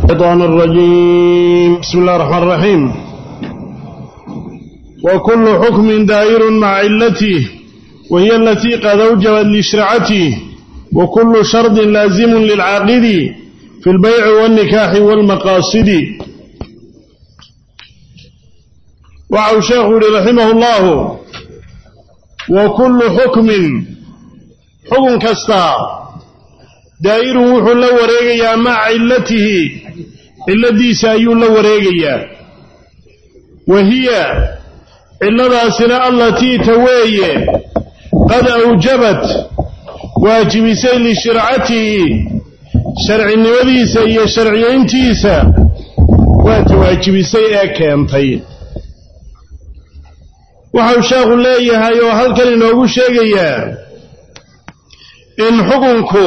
الشيطان الرجيم بسم الله الرحمن الرحيم وكل حكم دائر مع علته وهي التي قد أوجبت لشرعته وكل شرط لازم للعاقد في البيع والنكاح والمقاصد وعو شيخ رحمه الله وكل حكم حكم كستا دائر وحو لا wareegayaa maca cilatihi ciladiisa ayuu la wareegayaa wa hiya ciladaasina allatii ta weeye qad awjabat waajibisay lishircatihi sharcinimadiisa iyo sharciyayntiisa waata waajibisay ee keentay waxau sheekhu leeyahay oo halkan inoogu sheegayaa in xukunku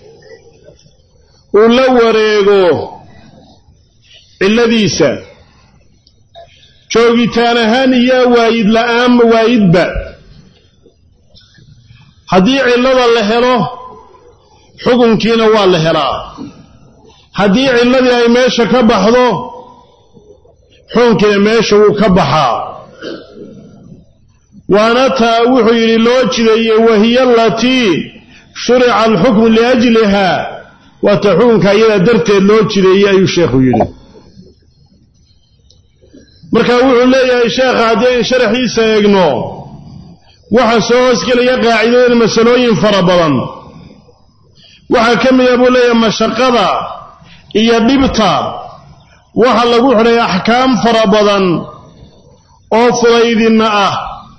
uu la wareego cilladiisa joogitaan ahaan iyo waayid la'aanba waayidba haddii cillada la helo xukunkiina waa la helaa haddii cilladii ay meesha ka baxdo xukunkiina meesha wuu ka baxaa waana taa wuxuu yidhi loo jideeyey wahiya alatii shurica alxukmu liajliha waata xukunka iyada darteed loo jideeyey ayuu sheekhu yidhi marka wuxuu leeyahay sheekha haddii ayn sharaxiisa eegno waxaa soo hoosgelaya qaacidooyin masalooyin fara badan waxaa ka mida buu leeyahay mashaqada iyo dhibta waxa lagu xidhay axkaam fara badan oo fudaydinna ah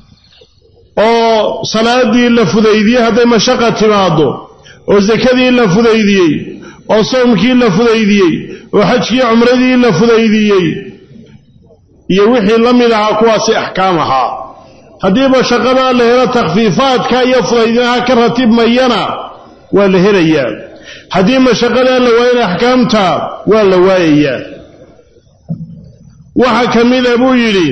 oo salaadii la fudaydiyey hadday mashaqa timaado oo sakadii la fudaydiyey oo sawmkii la fudaydiyey oo xajkii cumradii la fudaydiyey iyo wixii la mid ahaa kuwaasi axkaam ahaa haddii mashaqadaa la helo takhfiifaadka iyo fudaydinaha ka ratibmayana waa la helayaa haddii mashaqadaa la waayana axkaamta waa la waayayaa waxa ka mida buu yidhi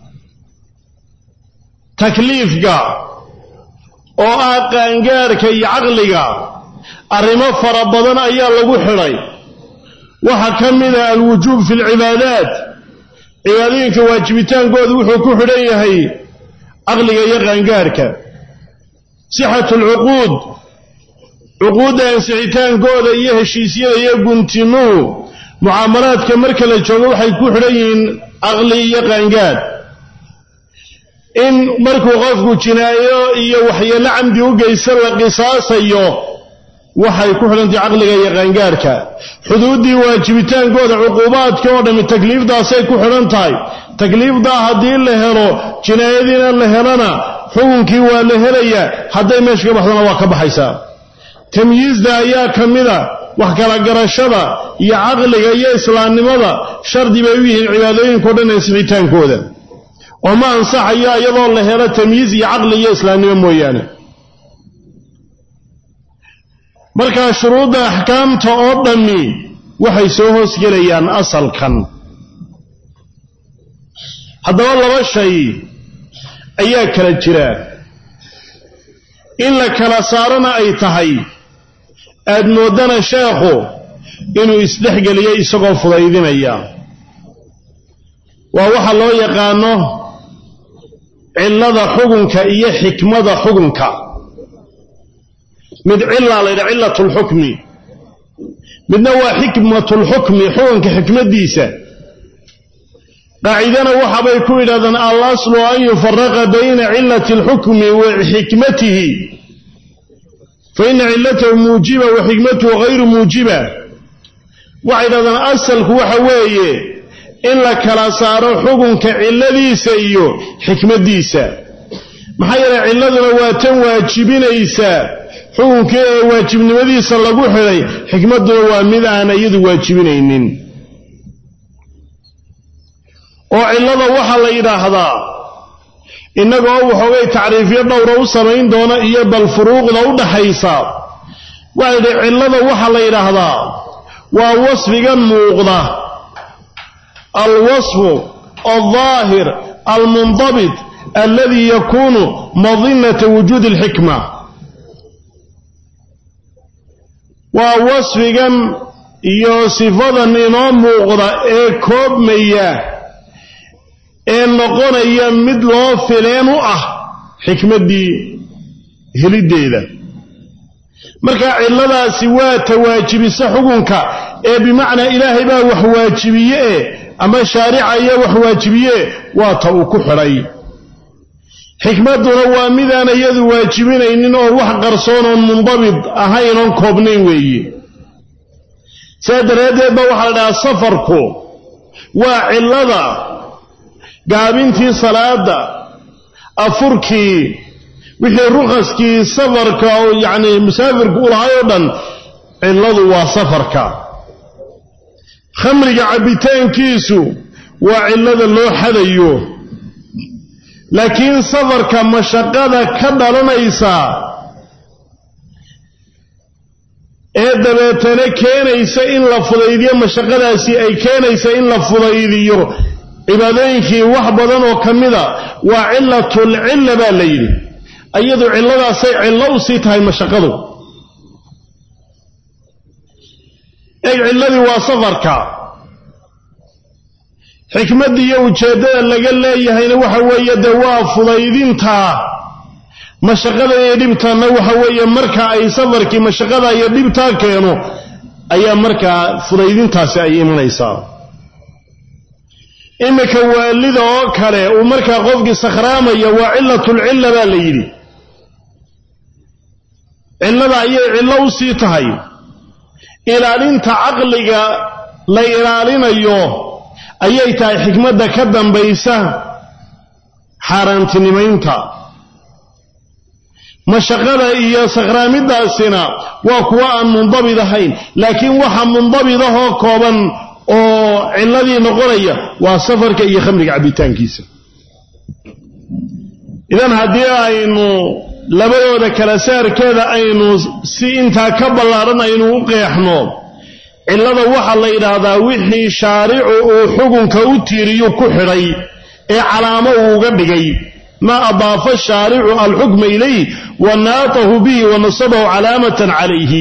takliifka oo ah qaangaarka iyo caqliga arrimo fara badan ayaa lagu xidhay waxaa ka mida alwujuub fi alcibaadaat cibaadooyinka waajibitaankooda wuxuu ku xidhan yahay caqliga iyo qaangaarka sixatu alcuquud cuquudda ansixitaankooda iyo heshiisyada iyo guntimuhu mucaamalaadka marka la joogo waxay ku xidhan yihiin caqli iyo qaangaar in markuu qofku jinaayo iyo waxyeello camdi u geysta la qisaasayo waxay ku xidhantahay caqliga iyo qaangaarka xuduuddii waajibitaankooda cuquubaadka oo dhammi takliifdaasay ku xidhan tahay takliifdaa haddii la helo jinaayadiina la helana xukunkii waa la helayaa hadday meesha ka baxdana waa ka baxaysaa tamyiizda ayaa ka mida wax kala garashada iyo caqliga iyo islaamnimada shardi bay u yihiin cibaadooyinko dhan ansixitaankooda oo ma ansaxayo iyadoo la helo tamyiiz iyo caqli iyo islaamnimo mooyaane markaa shuruudda axkaamta oo dhammi waxay soo hoosgelayaan asalkan haddaba laba shay ayaa kala jira in la kala saarona ay tahay aad mooddana sheekhu inuu isdhexgeliyo isagoo fudaydinaya waa waxa loo yaqaano cillada xukunka iyo xikmada xukunka mid cillaa la ydhaha cillat lxukmi midna waa xikmat lxukmi xukunka xikmaddiisa qaacidana waxabay ku yidhahdaan al aslu an yufaraqa bayna cillati alxukmi wa xikmatihi fa ina cillatahu muujiba wa xikmatuhu hayru muujiba waxay yidhahdaan asalku waxa weeye in la kala saaro xukunka cilladiisa iyo xikmaddiisa maxaa yeelay cilladuna waa tan waajibinaysa xukunkii ee waajibnimadiisa lagu xidhay xikmadduna waa mid aan iyadu waajibinaynin oo cillada waxaa la yidhaahdaa innagoo waxoogay tacriifyo dhowra u samayn doona iyo bal furuuqda u dhaxaysa waxaa yidhi cillada waxaa la yidhaahdaa waa wasfigan muuqda alwasfu aldaahir almundabit alladii yakuunu madinata wujuudi alxikma waa wasfigan iyo sifadan inoo muuqda ee koobmaya ee noqonaya mid loo fileen u ah xikmaddii heliddeeda marka cilladaasi waa tawaajibisa xukunka ee bimacnaa ilaahay baa wax waajibiye e ama shaarica ayaa wax waajibiye waa ta uu ku xidhay xikmadduna waa midaan iyadu waajibinaynin oon wax qarsoon oon mundabid ahayn oon koobnayn weeye saa daraaddeed ba waxaa la dhahaa safarku waa cillada gaabintii salaadda afurkii wixii rukhaskii safarka oo yacni musaafirku u lahay oo dhan cilladu waa safarka khamriga cabbitaankiisu waa cillada loo xadayo laakiin safarka mashaqada ka dhalanaysa ee dabeetana keenaysa in la fudaydiyo mashaqadaasi ay keenaysa in la fudaydiyo cibaadooyinkii wax badan oo ka mida waa cilatulcilla baa la yidhi iyadu cilladaasay cillo u sii tahay mashaqadu eeg cilladii waa safarka xikmadda iyo ujeeddada laga leeyahayna waxa weeye dee waa fudaydintaa mashaqada iyo dhibtanna waxa weeye marka ay safarkii mashaqada iyo dhibtaa keeno ayaa markaa fudaydintaasi ay imanaysaa iminka waalida oo kale uu markaa qofkii sakhraamaya waa cilatulcilla baa la yidhi cillada ayay cillo u sii tahay ilaalinta caqliga la ilaalinayo ayay tahay xikmadda ka dambaysa xaaraantinimaynta mashaqada iyo sakhraamidaasina waa kuwa aan mundabid ahayn laakiin waxa mundabidahoo kooban oo cilladii noqonaya waa safarka iyo khamriga cabbitaankiisa idan haddii aynu labadooda kala saarkeeda aynu si intaa ka ballaadhan aynu u qeexno cillada waxaa la yidhaahdaa wixii shaaricu uu xukunka u tiiriyu ku xidhay ee calaamo uu uga dhigay maa adaafa shaaricu alxukma ilayh wa naatahu bihi wa nasabahu calaamatan calayhi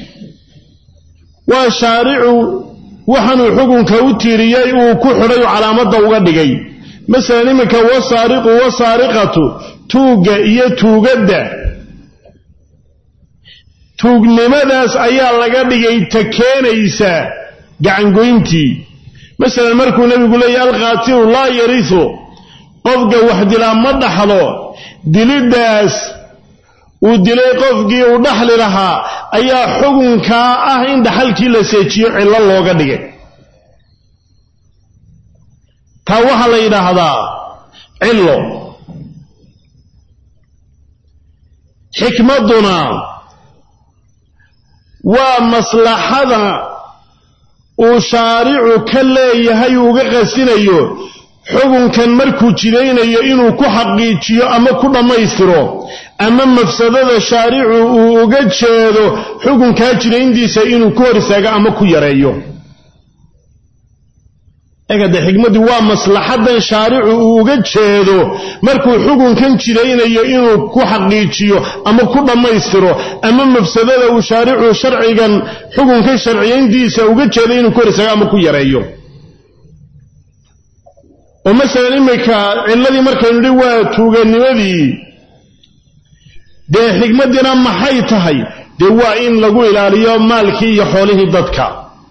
waa shaaricu waxaanuu xukunka u tiiriyey uu ku xidhay oo calaamadda uga dhigay masalan iminka wasaariqu wasaariqatu tuugga iyo tuugadda tuugnimadaas ayaa laga dhigay ta keenaysa gacangoyntii masalan markuu nebigu leeyahy alqaatilu laa yarisu qofka wax dilaa ma dhaxlo diliddaas uu dilay qofkii uu dhaxli lahaa ayaa xukunkaa ah in dhaxalkii la seejiyo cillo looga dhigay taa waxaa la yidhaahdaa cillo xikmadduna waa maslaxada uu shaaricu ka leeyahay uga qasinayo xukunkan markuu jidaynayo inuu ku xaqiijiyo ama ku dhammaystiro ama mafsadada shaaricu uu uga jeedo xukunkaa jidayntiisa inuu ku hor istaago ama ku yareeyo egade xikmaddu waa maslaxadan shaaricu uu uga jeedo markuu xukunkan jidaynayo inuu ku xaqiijiyo ama ku dhammaystiro ama mafsadada uu shaaricu sharcigan xukunkan sharciyayntiisa uga jeedo inuu ku hor istaago ama ku yareeyo oo masalan iminka cilladii markaynu nidhi waa tuuganimadii dee xikmaddiina maxay tahay dee waa in lagu ilaaliyo maalkii iyo xoolihii dadka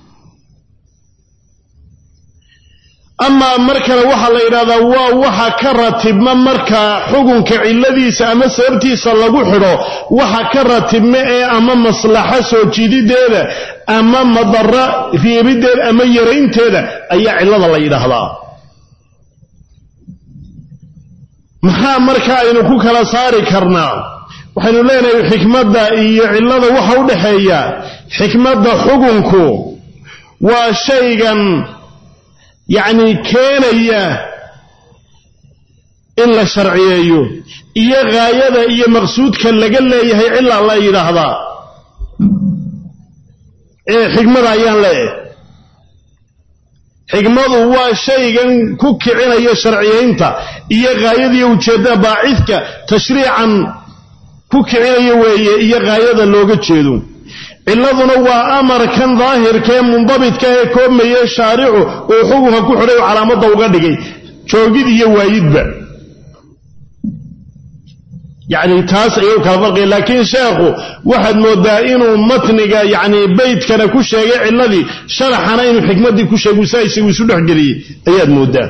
amaa mar kale waxaa la yidhahdaa waa waxa ka ratibma marka xukunka cilladiisa ama sababtiisa lagu xidho waxa ka ratibma ee ama maslaxo soo jiidideeda ama madara reebiddeeda ama yaraynteeda ayaa cillada la yidhaahdaa maxaa marka aynu ku kala saari karnaa waxaynu leenahay xikmadda iyo cillada waxa u dhaxeeya xikmadda xukunku waa shaygan yacni keenaya in la sharciyeeyo iyo gaayada iyo maqsuudka laga leeyahay cillaa la yidhaahdaa ee xikmada ayaan leeyahay xikmadu waa shaygan ku kicinaya sharciyaynta iyo gaayadiiyo ujeeddada baacidka tashriican ku kicinaya weeye iyo gaayada looga jeedo ciladuna waa amarkan daahirkaee mundabidka ee koobmaye shaaricu uu xukunka ku xidhay oo calaamadda uga dhigay joogid iyo waayidba yacni taas ayuu kala farqaya laakiin sheekhu waxaad moodaa inuu matniga yacni beydkana ku sheegay ciladii sharaxana inuu xikmaddii ku sheegu saa isagu isu dhexgeliyey ayaad moodaa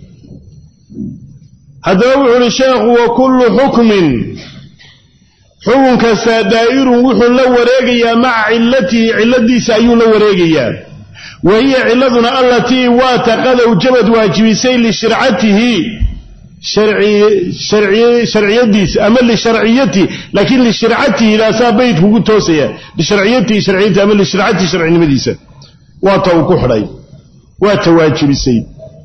haddaba wuxuu uhi sheekhu wa kullu xukmin xukun kastaa daa'irun wuxuu la wareegayaa maca cilatihi ciladiisa ayuu la wareegayaa wa hiya ciladuna allatii waa taqad awjabad waajibisay lishircatihi sharciyadiisa ama lisharciyatihi laakiin lishircatihi daasaa bayd kugu toosaya lisharciyatihi sharciyati ama lishircatihi sharcinimadiisa waa ta uu ku xidhay waa ta waajibisay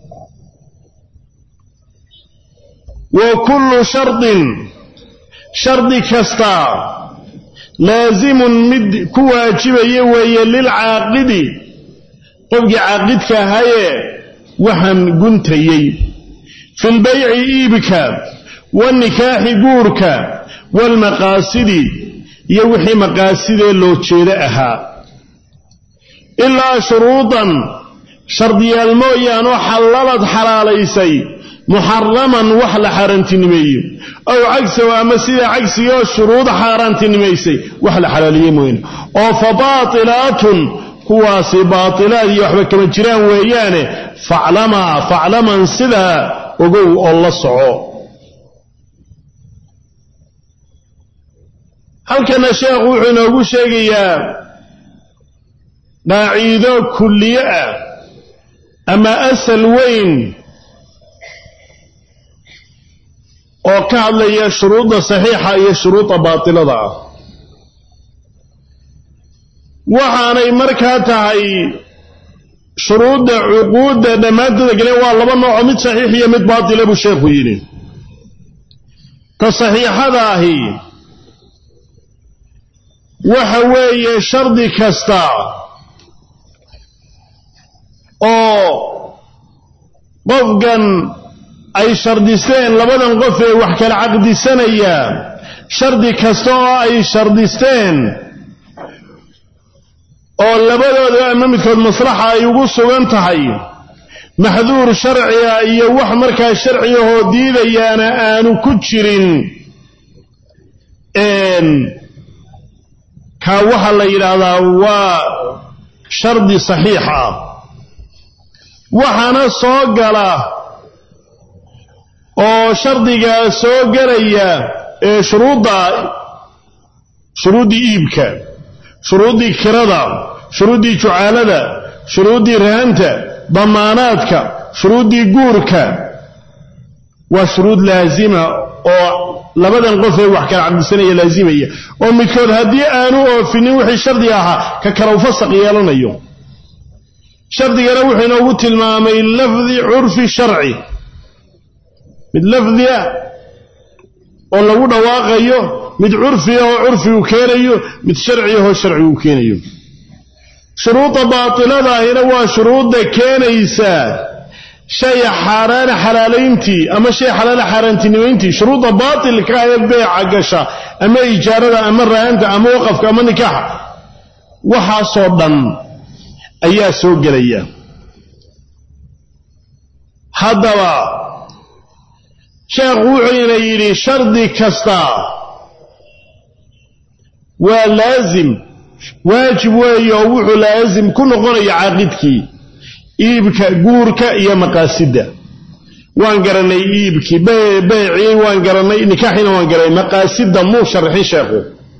wa kullu shardin shardi kastaa laasimun mid ku waajibaya weeye lilcaaqidi qofkii caaqidka ahaye waxaan guntayey fi lbayci iibka waanikaaxi guurka waalmaqaasidi iyo wixii maqaasidee loo jeedo ahaa ilaa shuruudan shardiyaal mooyaanoo xallalad xalaalaysay muxaraman wax la xaaraantinimeeye ow cagsahu ama sida cagsigoo shuruud xaaraantinimaysay wax la xalaaliye mooyane oo fa baatilaatun kuwaasi baatilaad iyo waxba kama jiraan weeyaane faclamaa faclaman sidaa ogow oo la soco halkana sheekhu wuxuu inoogu sheegayaa qaaciido kulliye ah ama asal weyn oo ka hadlaya shuruudda saxiixa iyo shuruudda baatilada ah waxaanay markaa tahay shuruudda cuquudda dhammaantooda galeen waa laba noocoo mid saxiix iyo mid baatila buu sheekhu yidhi ta saxiixada ahi waxa weeye shardi kasta oo qofkan ay shardisteen labadan qof ee wax kala caqdisanaya shardi kasta oo ay shardisteen oo labadooda ama midkood maslaxa ay ugu sugan tahay maxduur sharciga iyo wax markaa sharcigahoo diidayaana aanu ku jirin kaa waxaa la yidhaahdaa waa shardi saxiix ah waxaana soo gala oo shardigaa soo gelaya ee shuruudda shuruuddii iibka shuruuddii kirada shuruuddii jucaalada shuruuddii rahanta damaanaadka shuruuddii guurka waa shuruud laasima oo labadan qof ee wax kala cabdisanaya laasimaya oo midkood haddii aanu oofinin wixii shardi ahaa ka kala ufasaq yeelanayo shardigana wuxuu inoogu tilmaamay lafdi curfi sharci mid lafdi ah oo lagu dhawaaqayo mid curfi ah oo curfigu keenayo mid sharci ahoo sharcigu keenayo shuruudda baatiladahina waa shuruudda keenaysa shay xaaraana xalaalayntii ama shay xalaala xaaraantinimayntii shuruudda baatilka ee beeca gasha ama ijaarada ama rahanta ama waqafka ama nikaaxa waxaasoo dhan ayaa soo gelaya haddaba sheekhu wuxuuna yidhi shardi kasta waa laasim waajib weeye oo wuxuu laasim ku noqonaya caaqidkii iibka guurka iyo maqaasidda waan garanay iibkii beecii waan garanay nikaaxiina waan garanay maqaasidda muu sharxin sheekhu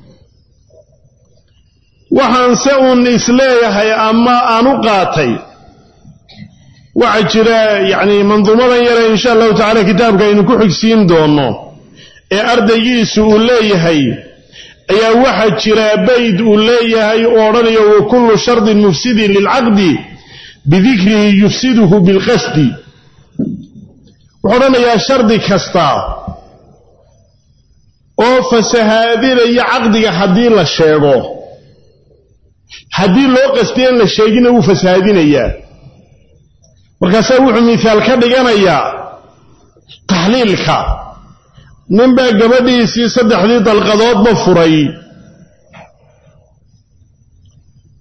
waxaanse uun isleeyahay ama aan u qaatay waxaa jira yacni manduumadan yare insha allahu tacala kitaabka aynu ku xigsiin doono ee ardaygiisu uu leeyahay ayaa waxaa jira bayd uu leeyahay oo odhanayo wa kullu shardin mufsidin lilcaqdi bidikrihi yufsiduhu bilqasdi wuxuu odhanayaa shardi kasta oo fasahaadinaya caqdiga haddii la sheego haddii loo qastiya in la sheegina wuu fasahaadinayaa markaasaa wuxuu mihaal ka dhiganayaa taxliilka ninbaa gabadhiisii saddexdii dalqadoodba furay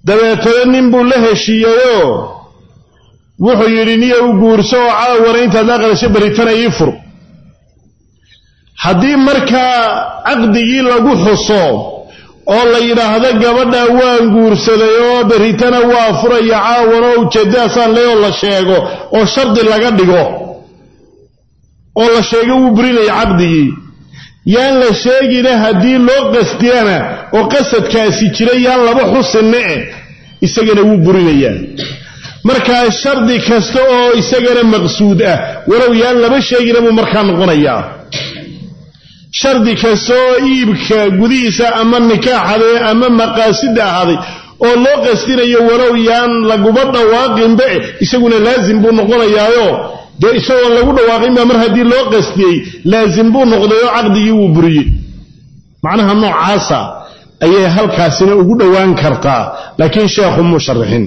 dabeetana nin buu la heshiiyeyoo wuxuu yidhi niya u guurso oo caawana intaad la aqalisho baritana ii fur haddii markaa caqdigii lagu xuso oo la yidhaahdo gabadha waan guursaday oo berritana waa furaya caawan oo ujeeddadaasaan le oo la sheego oo shardi laga dhigo oo la sheego wuu burinaya caqdigii yaan la sheegina haddii loo qasdiyana oo qasadkaasi jira yaan laba xusinna eh isagana wuu burinayaa markaa shardi kasta oo isagana maqsuud ah walow yaan laba sheegina buu markaa noqonayaa shardi kasta oo iibka gudihiisa ama nikaaxaday ama maqaasida ahaaday oo loo qastinayo walow yaan laguba dhawaaqinba eh isaguna laasim buu noqonayaayo dee isagoon lagu dhawaaqinba mar haddii loo qastiyey laasim buu noqday oo caqdigii wuu buriyey macnaha noocaasa ayay halkaasina ugu dhowaan kartaa laakiin sheekhu muu sharixin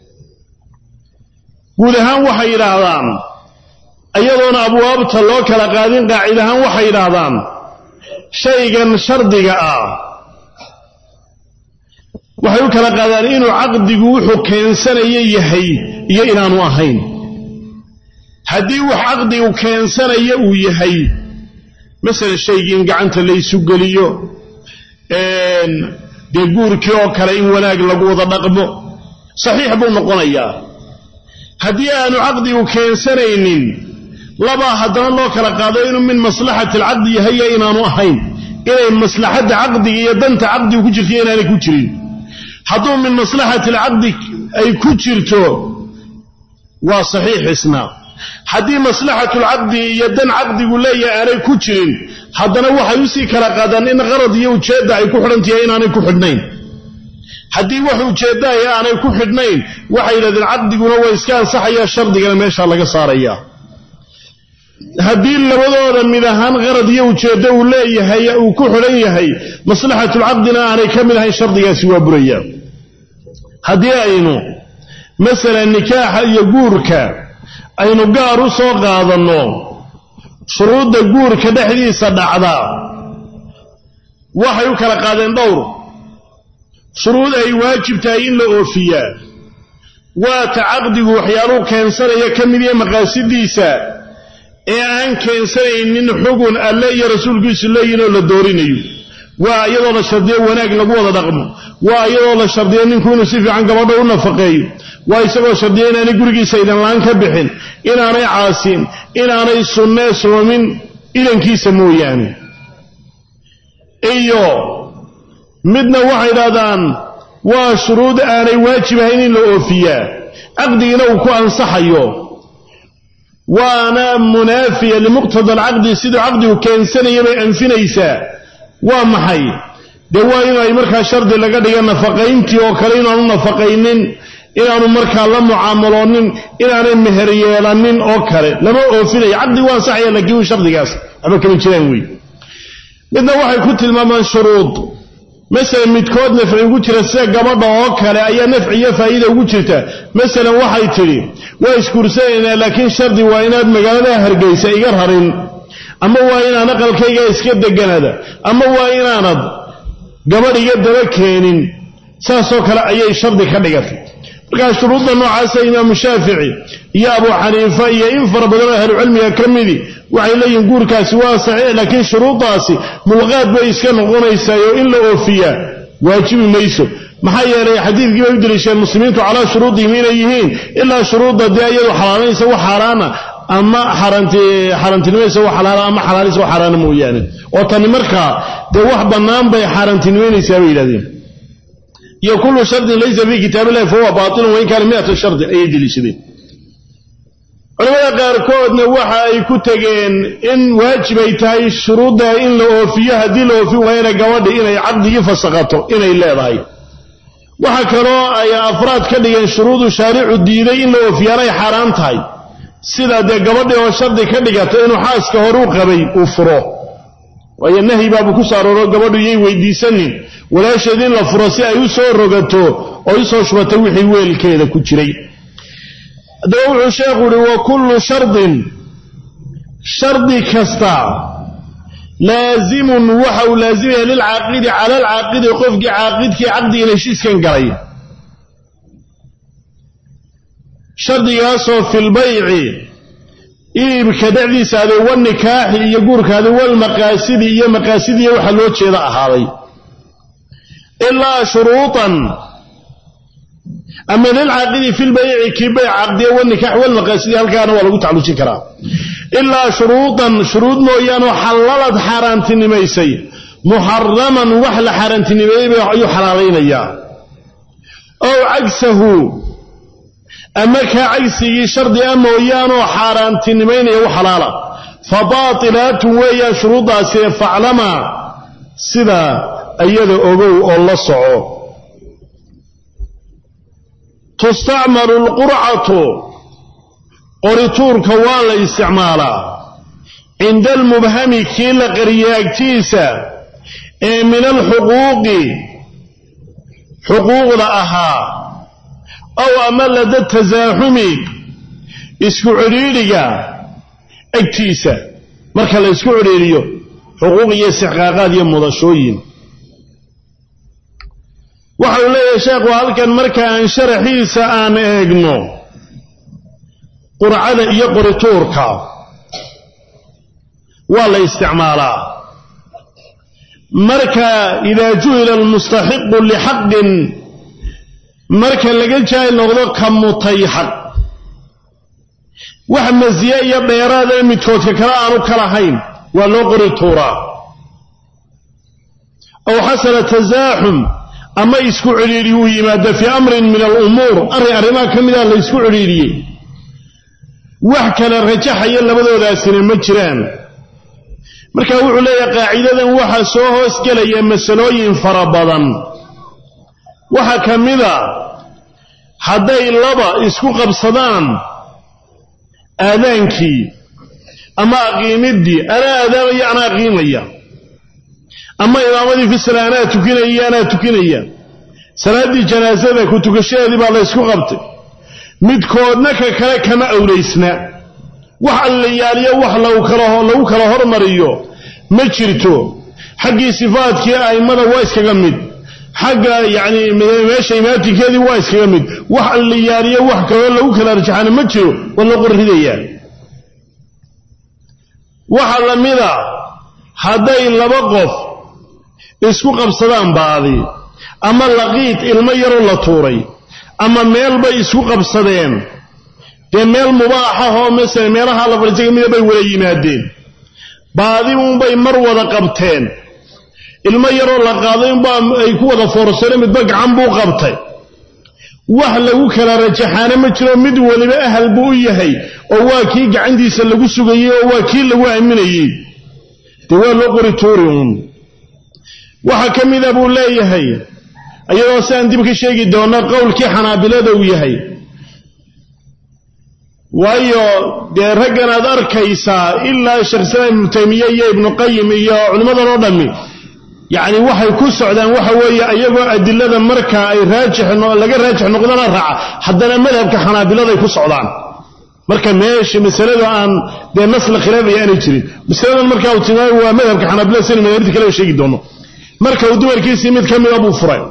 guud ahaan waxay yidhaahdaan iyadoona abwaabta loo kala qaadin qaacid ahaan waxay yidhaahdaan shaygan shardiga ah waxay u kala qaadaan inuu caqdigu wuxuu keensanayo yahay iyo inaanu ahayn haddii wax caqdigu keensanayo uu yahay masalan shaygii in gacanta laysu geliyo dee guurkii oo kale in wanaag lagu wada dhaqmo saxiix buu noqonayaa haddii aanu caqdigu keensanaynin labaa haddana loo kala qaado inuu min maslaxati alcaqdi yahay iyo inaanu ahayn inay maslaxadda caqdiga iyo danta caqdigu ku jirto iyo inaanay ku jirin hadduu min maslaxati alcaqdi ay ku jirto waa saxiix isna haddii maslaxatulcaqdi iyo dan caqdigu leeyahay aanay ku jirin haddana waxay usii kala qaadaan in qarad iyo ujeedda ay ku xidhantahay inaanay ku xidhnayn haddii wax ujeeddaaya aanay ku xidhnayn waxay yidhahdeen caqdiguna waa iska ansaxayaa shardigana meeshaa laga saarayaa haddii labadooda mid ahaan qarad iyo ujeeddo uu leeyahay uu ku xidhan yahay maslaxatulcaqdina aanay ka mid ahayn shardigaasi waa burayaa haddii aynu masalan nikaaxa iyo guurka aynu gaar u soo qaadanno shuruudda guurka dhexdiisa dhacda waxay u kala qaadeen dhowr shuruud ay waajib tahay in la oofiyaa waata caqdigu waxyaaluhu keensanaya ka mid iyo maqaasidiisa ee aan keensanaynin xugun alle iyo rasuulkiisu leeyihin oo la doorinayo waa iyadoo la shardiyo wanaag lagu wada dhaqmo waa iyadoo la shardiyo ninku inuu si fiican gabadha u nafaqeeyo waa isagoo shardiya inaanay gurigiisa idanlaan ka bixin inaanay caasin inaanay sunnee soomin idankiisa mooyaane iyo midna waxay dhahdaan waa shuruud aanay waajib ahayn in la oofiyaa caqdigina uu ku ansaxayo waana munaafiya limuqtada alcaqdi siduu caqdigu keensanaya bay anfinaysaa waa maxay dee waa inay markaa shardi laga dhiga nafaqayntii oo kale inaanu nafaqaynin inaanu markaa la mucaamaloonin inaanay meher yeelanin oo kale lama oofinayo caqdigu waa ansaxaya laakiin uu shardigaas waxba kama jiraan wey midna waxay ku tilmaamaan shuruud masalan midkood nafci ugu jira sida gabadha oo kale ayaa nafci iyo faa'iida ugu jirta masalan waxay tidhi waa isguursanaynaa laakiin shardi waa inaad magaalada hargaysa iga rarin ama waa inaan aqalkayga iska deganada ama waa inaanad gabadh iga daba keenin saasoo kale ayay shardi ka dhigatay markaa shuruudda noocaasa imaamu shaafici iyo abu xaniifa iyo in fara badan oo ahlucilmiga ka midi waxay leeyihiin guurkaasi waa saxiix laakiin shuruuddaasi mulqaad bay iska noqonaysaa oo in la oofiyaa waajibi mayso maxaa yeelay xadiidkii bay u deliisheen muslimiintu calaa shuruudihim inay yihiin ilaa shuruudda dee iyadu xalaalanaysa wax xaaraana ama xaaraantinimaysa wax xalaala ama xalaalaysa wax xaaraana mooyaane oo tani markaa dee wax bannaan bay xaaraantinimaynaysaa bay yidhahdeen iyo kullu shardin laysa fii kitaab illahi fahuwa baatilun wain kaana miata shardi ayay deliishadeen culamada qaarkoodna waxa ay ku tegeen in waajib ay tahay shuruudda in la oofiyo haddii la oofin waayana gabadhi inay caqdigii fasaqato inay leedahay waxa kaloo ay afraad ka dhigeen shuruudu shaaricu diiday in la oofiyaanay xaaraan tahay sida dee gabadhii oo shardi ka dhigata inuu xaaska horuu qabay uu furo waayo nahyi baabu ku saarooro gabadhu yay weydiisanin walaasheed in la furo si ay u soo rogato oo usoo shubato wixii weelkeeda ku jiray haddaba wuxuu sheekhu uhi wa kullu shardin shardi kasta laazimun waxa uu laazimaya lilcaaqidi cala alcaaqidi qofkii caaqidkii caqdigan heshiiskan galay shardigaasoo filbayci iibka dhexdiisa aday wanikaaxi iyo guurkaadi walmaqaasidi iyo maqaasidiiyo waxaa loo jeeda ahaaday ilaa shuruuطan ama lilcaaqidi fi lbayci kii bayc caqdiya wanikaax walmaqaasidi halkaana waa lagu tacalujin karaa ilaa shuruuطan shuruud mooyaanoo xallalad xaaraantinimaysay muxaraman wax la xaaraantinimeeyey ayuu xalaalaynayaa ow cagsahu ama kaa cagsigii shardi a mooyaanoo xaaraantinimaynaya u xalaala fa baatilaatun weeyaan shuruuddaasi faclamaa sida iyada ogow oo la soco tustacmalu lqurcatu qorituurka waa la isticmaalaa cinda almubhami kii la qariyay agtiisa ee min alxuquuqi xuquuqda ahaa ow ama lada tasaaxumi isku cidhiidhiga agtiisa marka la isku cidhiidhiyo xuquuq iyo istixqaaqaad iyo mudashooyin waxau leeyahay sheekhu halkan marka aan sharaxiisa aan eegno qurcada iyo qorituurka waa la isticmaalaa marka idaa juhila almustaxiqu lixaqin marka laga jaahil noqdo ka mutay xaq wax masiye iyo dheeraada ee midkoodka kale aanu ka lahayn waa loo qori tuuraa ow xasana tasaaxum ama isku cidhiidhi uu yimaado fii amrin min alumuur arrin arrimaha ka mida la ysku cidhiidhiyey wax kale rajaxaya labadoodaasina ma jiraan marka wuxuu leeyahay qaacidadan waxaa soo hoosgelaya masalooyin fara badan waxaa ka mida hadday laba isku qabsadaan aadaankii ama aqiimiddii anaa aadaamaya anaa aqiimaya ama imaamadii fi sala anaa tukinaya iyo anaa tukinaya salaaddii janaasada ku tukashadeedii baa la ysku qabtay midkoodna ka kale kama awlaysna wax allayaaliyo wax lagu kala hormariyo ma jirto xaggii sifaadkii a'immada waa iskaga mid xagga yacni meesha imaatinkeedii waa iskaga mid wax allayaaliyo wax kaloo lagu kala rajaxana ma jiro waa loo qorridayaa waxaa la mida hadday laba qof isku qabsadaan baadi ama laqiid ilmo yaroo la tuuray ama meel bay isku qabsadeen dee meel mubaaxahoo masala meelaha la fadhiisa ka mida bay wada yimaadeen baadi unbay mar wada qabteen ilmo yaroo la qaaday unbaa ay ku wada foorsadeen midba gacan buu qabtay wax lagu kala rajaxaana ma jiro mid weliba ahal buu u yahay oo waa kii gacantiisa lagu sugayey oo waa kii lagu aaminayey dee waa loo qori tuuri uun waxaa ka mida buu leeyahay iyadoo si aan dib ka sheegi doonno qowlkii xanaabilada uu yahay waayo dee raggan aad arkaysaa ilaa sheekh islaam ibnu taymiye iyo ibnu qayim iyo culimmadan oo dhammi yacni waxay ku socdaan waxa weeye iyagoo adilada marka ay raajix laga raajix noqdana raaca haddana madhabka xanaabiladay ku socdaan marka meesha masaladu aan dee nas la khilaafaya aanay jirin masaladan marka uu tilmaamay waa madhabka xanaabilada sina madaahibta kale sheegi doono marka uu dumarkiisii mid ka mida buu furay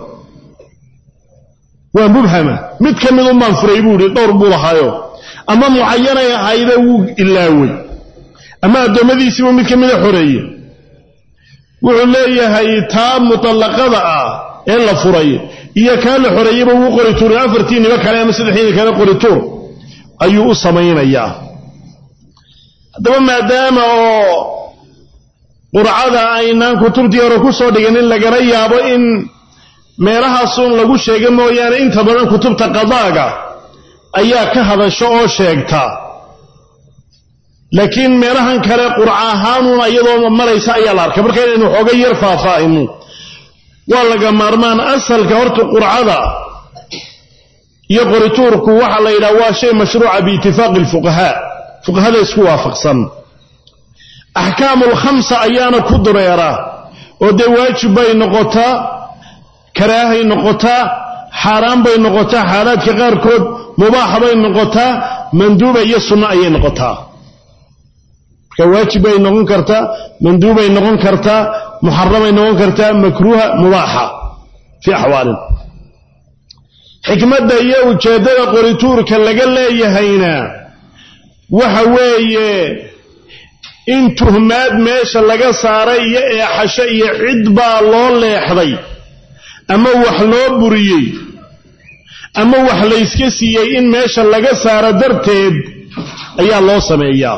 waa mubhama mid ka mid unbaan furay buu yihi dhowr buu lahaayo ama mucayanay ahayde wuu ilaawey ama addoommadiisiibuu mid ka mida xoreeye wuxuu leeyahay taa mutallaqada ah ee la furay iyo kaa la xoreeyeyba wuu qori tuurin afartii nibo kale ama saddexdiini kale qori tuur ayuu u samaynayaa haddaba maadaama oo qurcada aynaan kutubtii hore ku soo dhigin in lagala yaabo in meelahaasun lagu sheega mooyaane inta badan kutubta qadaaga ayaa ka hadasho oo sheegta laakiin meelahan kale qurca ahaanuun iyadoo maraysa ayaa la arkay marka inaynu xooga yar faahfaahino waa laga maarmaan asalka horta qurcada iyo qorituurku waxaa la yidhaha waa shay mashruuca biitifaaqi alfuqahaa fuqahada isku waafaqsan axkaamul khamsa ayaana ku dureera oo dee waajib bay noqotaa karaahay noqotaa xaaraan bay noqotaa xaalaadka qaarkood mubaaxa bay noqotaa manduuba iyo sunno ayay noqotaa marka waajib bay noqon kartaa manduubay noqon kartaa muxaramay noqon kartaa makruuha mubaaxa fii axwaalin xikmadda iyo ujeeddada qorituurka laga leeyahayna waxa weeye in tuhmaad meesha laga saaray iyo eexasho iyo cid baa loo leexday ama wax loo buriyey ama wax layska siiyey in meesha laga saaro darteed ayaa loo sameeyaa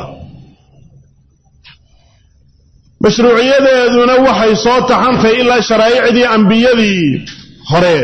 mashruuciyadeeduna waxay soo taxantahay ilaa sharaa'icdii ambiyadii hore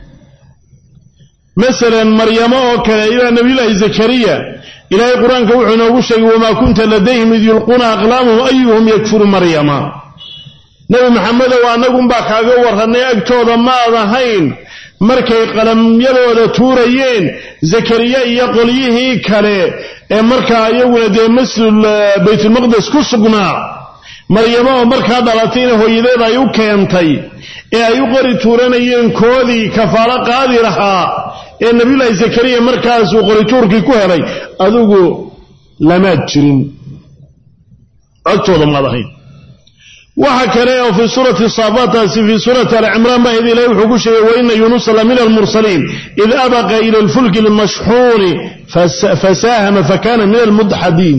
masalan maryamo oo kale ilaa nabiyullaahi zakariya ilaahay qur-aanka wuxuu inoogu sheegay wamaa kunta ladayhim id yulquuna aqlaamahum ayuhum yakfuru maryama nebi maxamedow annagunbaa kaaga warrannay agtooda maad ahayn markay qalamyadooda tuurayeen zakariya iyo qolyihii kale ee markaa iyaguna dee masjid baytulmaqdes ku sugnaa maryamo oo markaa dhalatayna hooyadeed ay u keentay ee ay u qori tuuranayeen koodii kafaalo qaadi lahaa ee nabiyullaahi zakariya markaasuu qorituurkii ku helay adigu lamaad jirin agtooda maad ahayn waxa kale oo fii suurati saafataasi fii suurati alcimraan baa ilahi wuxuu ku sheegay waina yunusa la min almursaliin id abaqa ila alfulki almashxuuni fasaahama fakana min almudxadiin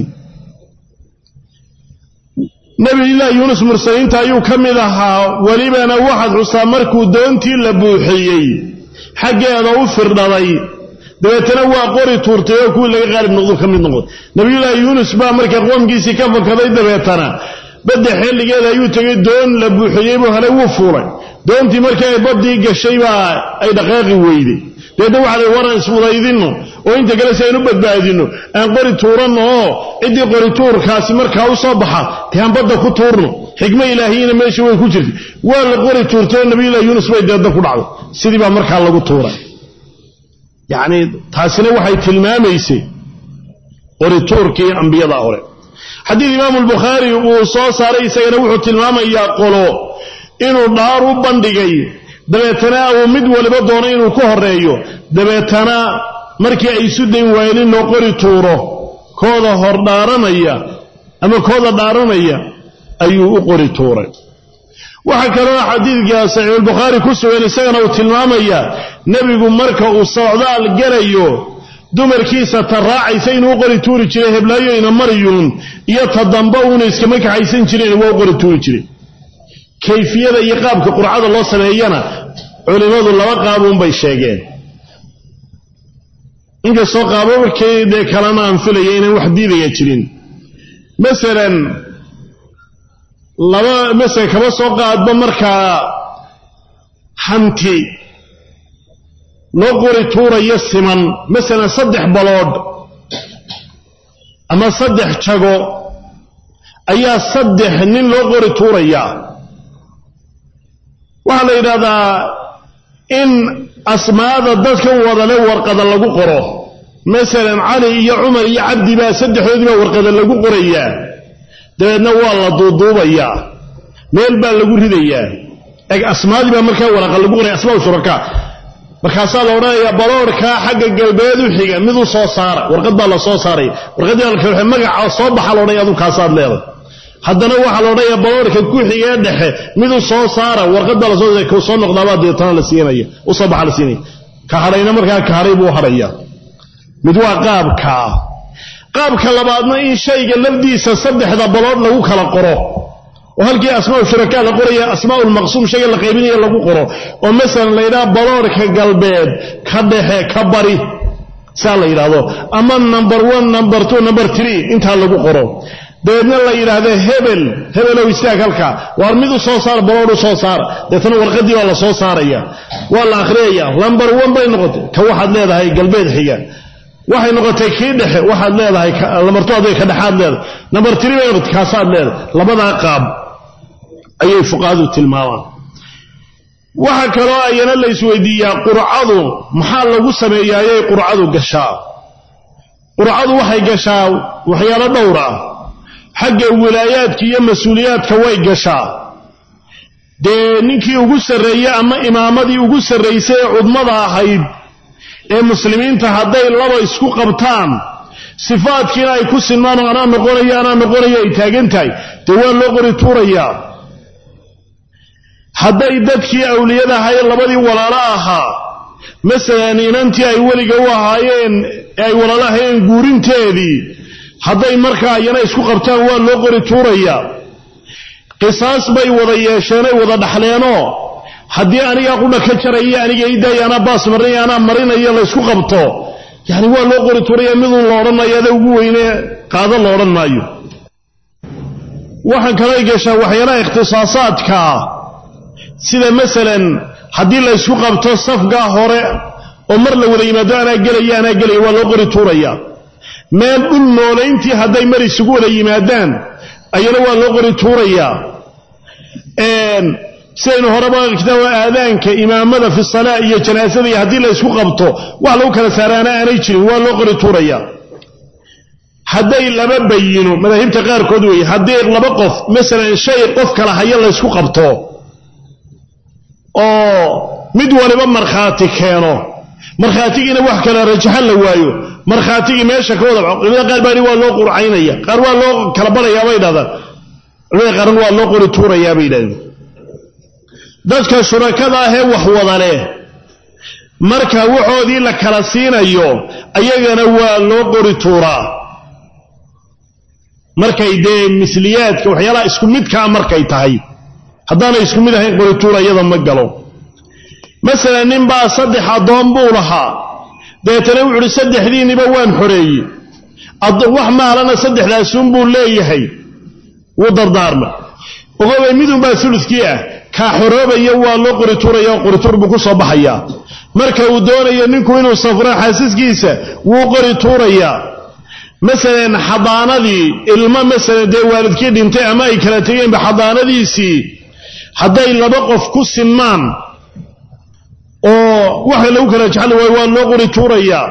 nabiyullaahi yuunus mursaliinta ayuu ka mid ahaa welibana waxaad xustaa markuu doontii la buuxiyey xaggeeda u firdhaday dabeetana waa qori tuurtay oo kuwii laga qaalib noqdo ka mid noqday nabiyullaahi yuunus baa marka qoomkiisii ka fakaday dabeetana badda xilligeeda ayuu tegay doon la buuxiyey buu helay wuu fuulay doontii markii ay baddii gashay baa ay dhaqaaqi weyday deedna waxa la waran isfudaydinno oo inta kale si aynu badbaadinno aan qori tuuranno oo ciddii qori tuurkaasi markaa u soo baxa dee aan badda ku tuurno xikmo ilaahiyina meesha way ku jirtay waa la qori tuurtay oo nabiyullahi yuunus bay deedna ku dhacday sidii baa markaa lagu tuuray yacni taasina waxay tilmaamaysay qori tuurkii ambiyada hore xadiid imaamu albukhaari uu soo saaray isagana wuxuu tilmaamayaa qolo inuu dhaar u bandhigay dabeetana uu mid waliba doono inuu ku horeeyo dabeetana markii ay isu dayn waayeen in loo qori tuuro kooda hor dhaaranaya ama kooda dhaaranaya ayuu u qori tuuray waxaa kaloo xadiidka saxiixulbukhaari ku sugan isagana uu tilmaamayaa nebigu marka uu socdaal galayo dumarkiisa ta raacaysa inuu u qori tuuri jiray heblaayoyna maryuun iyo ta damba uuna iskama kaxaysan jireen waa u qori tuuri jiray kayfiyada iyo qaabka qurcada loo sameeyana culimmadu laba qaabuunbay sheegeen inkastoo qaababkii dee kalena aan filaya inaan wax diidaya jirin masalan laba masala kaba soo qaadba markaa hanti loo qori tuurayo siman masalan saddex baloodh ama saddex jago ayaa saddex nin loo qori tuurayaa waxaa la yidhahdaa in asmaada dadkan wadale warqada lagu qoro masalan cali iyo cumar iyo cabdi baa saddexdoodii baa warqada lagu qorayaa dabeedna waa la duuduubayaa meel baa lagu ridayaa eg asmaadii baa markaa waraqa lagu qoraya asmaa shurakaa markaasaa la odhanayaa baloorkaa xagga galbeed u xiga mid u soo saara warqad baa la soo saaray warqaddii magaca soo baxa laodhanaya adu kaasaad leedahay haddana waxaa la odhanayaa baloorka ku xigee dhexe mid u soo saara warqad baa lasoo soo noqdaabaa deetana la siinaya u soo baxa la siinaya ka hadhayna markaa ka hadhay buu hadhaya mid waa qaabkaa qaabka labaadna in shayga lafdiisa saddexda baloodh lagu kala qoro oo halkii asmaa shurakaa la qoraya asmaa lmaqsuum shayga la qaybinaya lagu qoro oo masalan la yidhaha baloorhka galbeed ka dhexe ka bari saa la yidhaahdo ama number one number two number three intaa lagu qoro dabeedna la yidhaahdo hebel hebelow istaag halkaa waar mid u soo saara baloodh u soo saara deetana warqaddii baa la soo saaraya waa la akhriyaya lamber one bay noqotay ka waxaad leedahay galbeed xiga waxay noqotay kii dhexe waxaad leedahay lamartu aday ka dhexaad leedahay nambar tiri bay noqotay kaasaad leedahay labadaa qaab ayay fuqahadu tilmaamaan waxaa kaloo ayana la isweydiiyaa qurcadu maxaa lagu sameeyaayay qurcadu gashaa qurcadu waxay gashaa waxyaalo dhowr ah xagga wilaayaadka iyo mas-uuliyaadka way gashaa dee ninkii ugu sarreeye ama imaamadii ugu sarraysay ee cudmada ahayd ee muslimiinta hadday laba isku qabtaan sifaadkiina ay ku sinmaan oo anaa noqonayo anaa noqonayo ay taagan tahay dee waa loo qori tuurayaa hadday dadkii awliyada ahaye labadii walaalo ahaa masalan inantii ay weliga u ahaayeen ee ay walaalahayeen guurinteedii hadday markaa iyana isku qabtaan waa loo qori tuurayaa qisaas bay wada yeesheenay wada dhaxleenoo haddii anigaa qudha ka jaraya aniga idaaya anaa baas marinaya anaa marinaya laysku qabto yani waa loo qori tuuraya midun la odhanayo ada ugu weyne qaado la odhan maayo waxaan kalay gashaa waxyaalaha ikhtisaasaadkaa sida masalan haddii laysku qabto safgaa hore oo mar la wada yimaado anaa gelaya anaa gelaya waa loo qori tuuraya meel dhul noolayntii hadday mar isugu wada yimaadaan ayana waa loo qori tuurayaa sidaynu horeba kitaaba aadaanka imaamada fi salaa iyo janaasada iyo haddii la ysku qabto wax lagu kala saaraana aanay jirin waa loo qori tuuraya hadday laba bayino madaahibta qaarkood weeye haddii laba qof masalan shay qof kala hayo laysku qabto oo mid waliba markhaati keeno markhaatigiina wax kala rajaxan la waayo markhaatigii meesha ka wada culimada qaar baa waa loo qurcaynaya qaar waa loo kala barayaa bay dhahdaan culimada qaarna waa loo qori tuurayaa bay yidhahdeen dadka shurakada ahee wax wada leh marka waxoodii la kala siinayo ayagana waa loo qori tuuraa markay dee misliyaadka waxyaalaha isku midkaa markay tahay haddaanay isku mid ahayn qori tuura iyada ma galo masalan nin baa saddex addoon buu lahaa dabeetana wuxu uhi saddexdiinniba waan xoreeyey wax maalana saddexdaasuunbuu leeyahay wuu dardaarma ogobay midunbaa ulukii ah kaa xoroobaya waa loo qorituuraya oo qorituur buu ku soo baxayaa marka uu doonayo ninku inuu safro xaasiskiisa wuu qori tuurayaa masalan xadaanadii ilmo masalan dee waalidkii dhintay ama ay kala tegeenba xadaanadiisii hadday laba qof ku sinmaan oo waxa lagu kala jecli waayo waa loo qori tuurayaa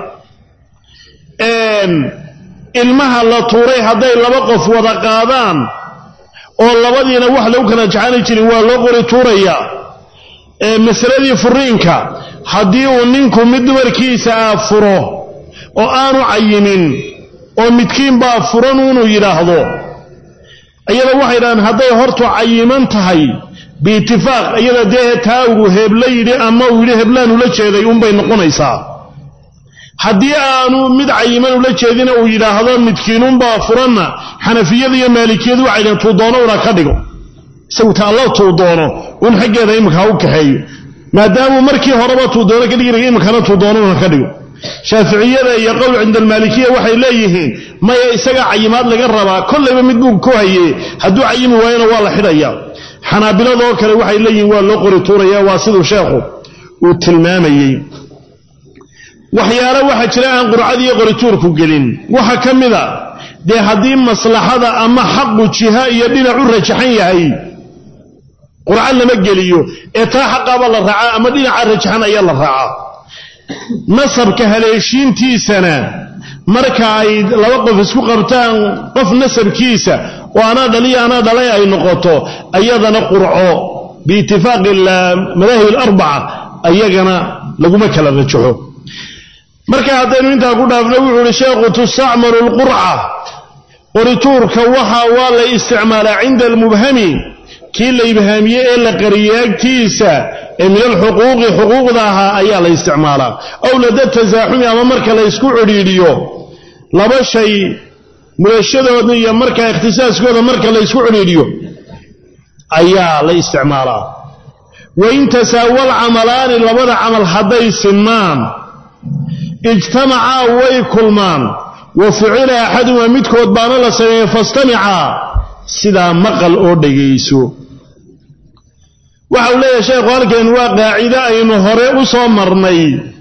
ilmaha la tuuray hadday laba qof wada qaadaan oo labadiina wax lagu kala jecani jirin waa loo qori tuurayaa masaladii furiinka haddii uu ninku mid dumarkiisa ah furo oo aanu cayimin oo midkiinbaa furan inuu yidhaahdo iyada waxay dhahaan hadday hortu cayiman tahay biitifaaq iyada dee taa uu heebla yidhi ama uu yidhi heblaan ula jeeday unbay noqonaysaa haddii aanu mid cayiman ula jeedina uu yidhaahdo midkiinunbaa furanna xanafiyada iyo maalikiyadu waxay dhahen tuu doono una ka dhigo isagu ta alla tuu doono un xaggeeda imika ha u kaxeeyo maadaamuu markii horeba tuu doono ka dhigi imikana tuu doono una ka dhigo shaaficiyada iyo qowl cinda almaalikiya waxay leeyihiin maya isagaa cayimaad laga rabaa kollayba mid buu ku haye hadduu cayimi waayona waa la xidhaya xanaabiladoo kale waxay leeyihiin waa loo qori tuuraya waa siduu sheekhu uu tilmaamayey waxyaalo waxaa jira aan qurcadiiyo qorituurku gelin waxaa ka mida dee haddii maslaxada ama xaqu jiha iyo dhinac u rajaxan yahay qurco lama geliyo ee taa xaqaaba la raacaa ama dhinaca rajaxan ayaa la raacaa nasabka haleeshiintiisana marka ay laba qof isku qabtaan qof nasabkiisa oo anaa dhaliya anaa dhalay ay noqoto ayadana qurco biitifaaqi madaahib alarbaca ayagana laguma kala rajaxo marka haddaynu intaa ku dhaafno wuxuu uhi sheekhu tustacmalu lqurca qorituurka waxa waa la isticmaalaa cinda almubhami kii la ibhaamiyey ee la qariyey agtiisa ee min alxuquuqi xuquuqda ahaa ayaa la isticmaalaa aw lada tasaaxumi ama marka la ysku cidhiidhiyo laba shay mudashadooda iyo markaa ikhtisaaskooda marka la ysku cidhiidhiyo ayaa la isticmaalaa wain tasaawal camalaani labada camal hadday sinmaan ijtamacaa way kulmaan wa ficila axadumaa midkood baana la sameeyey fastamicaa sidaa maqal oo dhegayso waxa uu leeyahay sheekhu halkeen waa qaacido aynu hore u soo marnay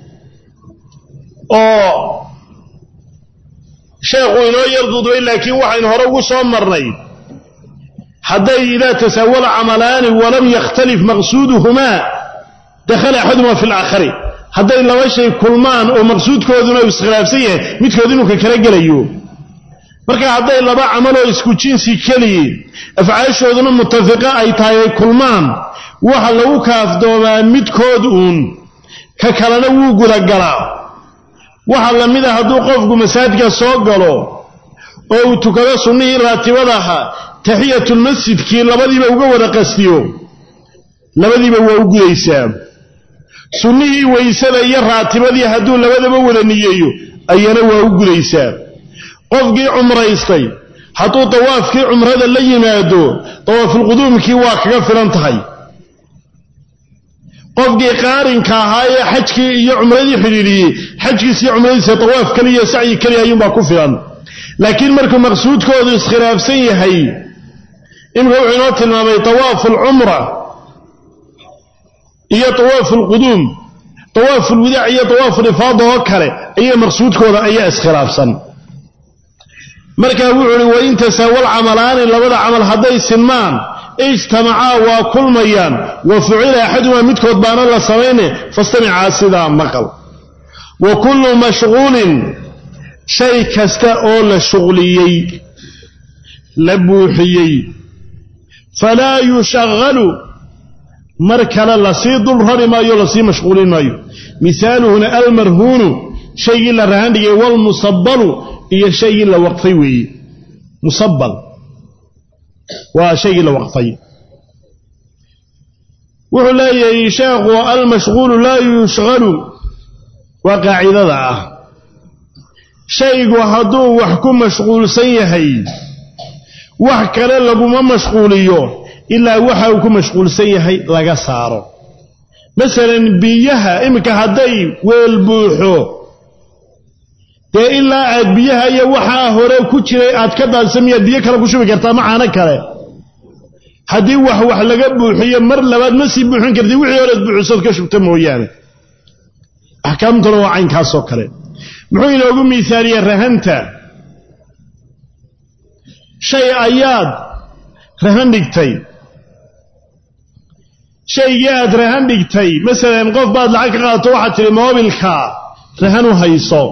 oo sheekhu inoo yar dudbay laakiin waxaynu hore ugu soo marnay hadday idaa tasaawala camalaani walam yakhtalif maqsuuduhumaa dakhala axadumaa fi alaakhari hadday laba shay kulmaan oo maqsuudkooduna uu iskhilaafsan yahay midkood inuu ka kala gelayo marka hadday laba camaloo isku jinsi keliyi afcaashooduna mutafiqa ay tahay ay kulmaan waxa lagu kaafdoomaa midkood uun ka kalena wuu gudagalaa waxa la mid a hadduu qofku masaajidka soo galo oo uu tukado sunnihii raatibada ahaa taxiyatulmasjidkii labadiiba uga wada qastiyo labadiiba waa u gudaysaa sunnihii waysada iyo raatibadii hadduu labadaba wada niyeeyo ayana waa u gudaysaa qofkii cumraystay hadduu dawaafkii cumrada la yimaado dawaafulquduumkii waa kaga filan tahay qofkii qaarinka ahaa ee xajkii iyo cumradii xidhiidhiyey xajkiis iyo cumradiisa dawaaf keliya sacyi keliya ayuunbaa ku filan laakiin markuu maqsuudkoodu iskhilaafsan yahay imika wuxuu inoo tilmaamay dawaafu alcumra iyo dawaafu alquduum dawaafu lwidaac iyo dawaafu lifaada oo kale ayaa maqsuudkooda ayaa iskhilaafsan markaa wuxuu uhi wain tasaawal camalaani labada camal hadday sinmaan ijtamacaa waa kulmayaan wa fucila axadumaa midkood baana la samayne fastamicaa sidaa maqal wa kullu mashquulin shay kasta oo la shuqliyey la buuxiyey falaa yushaqalu mar kale lasii dul rari maayo lasii mashquulin maayo misaaluhuna almarhuunu shaygii la rahan dhigay walmusabalu iyo shaygii la waqfay weeye musabal waa shaygii la waqfay wuxuu leeyahay sheekhu almashquulu laa yushqalu waa qaacidada ah shaygu hadduu wax ku mashquulsan yahay wax kale laguma mashquuliyo ilaa waxa uu ku mashquulsan yahay laga saaro masalan biyaha iminka hadday weel buuxo dee ilaa aad biyaha iyo waxaa hore ku jiray aad ka daadisa miyaad biyo kale ku shubi kartaa ma caano kale haddii wax wax laga buuxiyo mar labaad ma sii buuxin karti wixii horead buuxisood ka shubta mooyaane axkaamtuna waa caynkaasoo kale muxuu inoogu miisaaliyaa rahanta shay ayaad rahan dhigtay shaygii aad rahan dhigtay masalan qof baad lacag ka qaadato waxaad tidhi moobilka rahan u hayso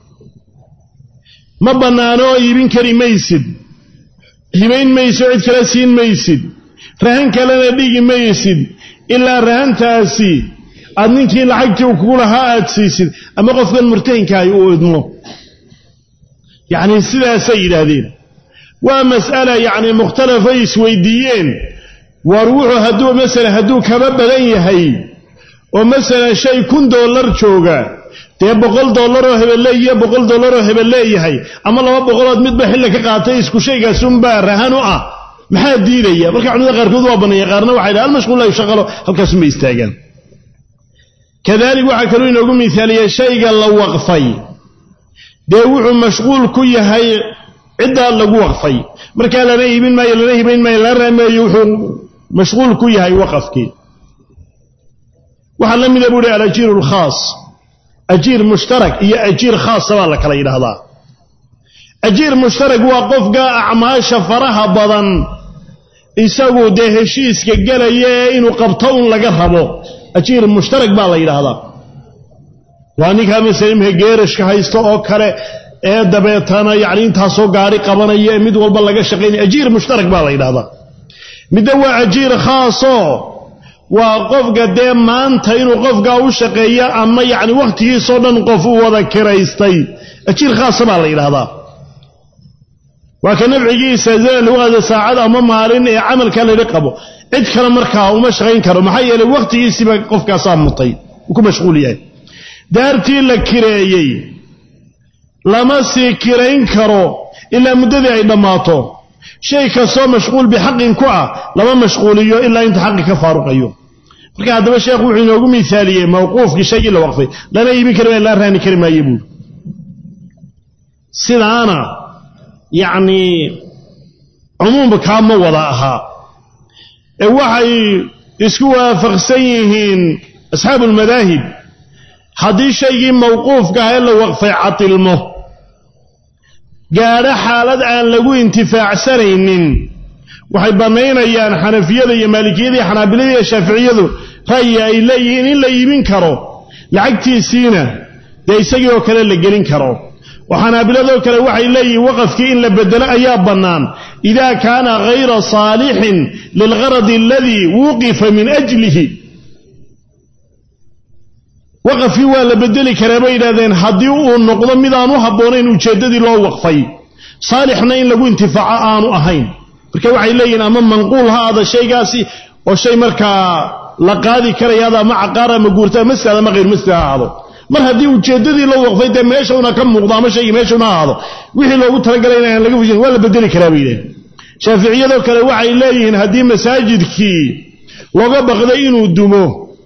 ma bannaano oo iibin kari maysid hibayn mayso cid kale siin maysid rahan kalena dhigi maysid ilaa rahantaasi aad ninkii lacagtii uu kugu lahaa aad siisid ama qofkan murtahinkaahi uu idmo yacnii sidaasay yidhaahdeen waa mas'ala yacnii mukhtalafay isweydiiyeen war wuxuu hadduu masalan hadduu kaba badan yahay oo masalan shay kun dollar jooga dee boqol dollaroo hebelleeyiyo boqol dollaroo hebel leeyahay ama laba boqolood midba xilli ka qaatay isku shaygaas unbaa rahan u ah maxaa diidaya marka culimada qaarkood waa banneeya qaarna waxay dhaha almashquul la yushaqalo halkaasunbay istaagaan kadalik waxaa kaluu inoogu miaaliyey shayga la waqfay dee wuxuu mashquul ku yahay ciddaa lagu waqfay markaa lana iibin maayo lana hibayn maayo lana raameeyo wuxuu mashquul ku yahay waqafkii waxaa la mida buu hi alajiiru alkhaas ajiir mushtarak iyo ajiir khaasa baa la kala yidhaahdaa ajiir mushtarak waa qofka acmaasha faraha badan isagu dee heshiiska gelaya ee inuu qabto un laga rabo ajiir mushtarak baa la yidhaahdaa waa ninkaa masala imika geerashka haysto oo kale ee dabeetana yacni intaasoo gaari qabanaya ee mid walba laga shaqaynaya ajiir mushtarak baa la yidhahdaa midda waa ajiir khaasoo waa qofka dee maanta inuu qofkaa u shaqeeyo ama yacni wakhtigiisoo dhan qof u wada kiraystay ajiir khaasa baa la yidhaahdaa waa ka nafcigiisa zaman lagu qaada saacad ama maalin ee camalka laydhi qabo cid kale markaa uma shaqayn karo maxaa yeelay wakhtigiisiiba qofkaasaa mutay uu ku mashquul yahay daartii la kireeyey lama sii kirayn karo ilaa muddadii ay dhammaato shay kastoo mashquul bixaqin ku ah lama mashquuliyo ilaa inta xaqi ka faaruqayo marka haddaba sheekhu wuxuu inoogu miaaliyey mawquufkii shaygii la waqfay lana iibin kari maayo laa raani kari maayo buuri sidaana yacnii cumuumba kaa ma wada ahaa ee waxay isku waafaqsan yihiin asxaabu almadaahib haddii shaygii mawquufka ah ee la waqfay catilmo gaadho xaalad aan lagu intifaacsanaynin waxay bannaynayaan xanafiyada iyo maalikiyada iyo xanaabilada iyo shaaficiyadu ra'yi ay leeyihiin in la iibin karo lacagtiisiina dee isagii oo kale la gelin karo oo xanaabiladoo kale waxay leeyihiin waqafkii in la bedelo ayaa bannaan idaa kaana hayra saalixin lilgaradi aladii wuqifa min ajlihi waqafkii waa la bedeli karaa bay yidhahdeen haddii uu noqdo midaan u habboonayn ujeeddadii loo waqfay saalixna in lagu intifaaco aanu ahayn marka waxay leeyihiin ama manquul ha aada shaygaasi oo shay markaa la qaadi karaya ada ama caqaar ama guurta masjid ama hayr masjid ha ahaado mar haddii ujeeddadii loo waqfay dee meesha una ka muuqdo ama shaygii meesha una ahaado wixii loogu talagalay inaan laga fujin waa la bedeli karaa bay yidhahen shaaficiyadoo kale waxay leeyihiin haddii masaajidkii looga baqday inuu dumo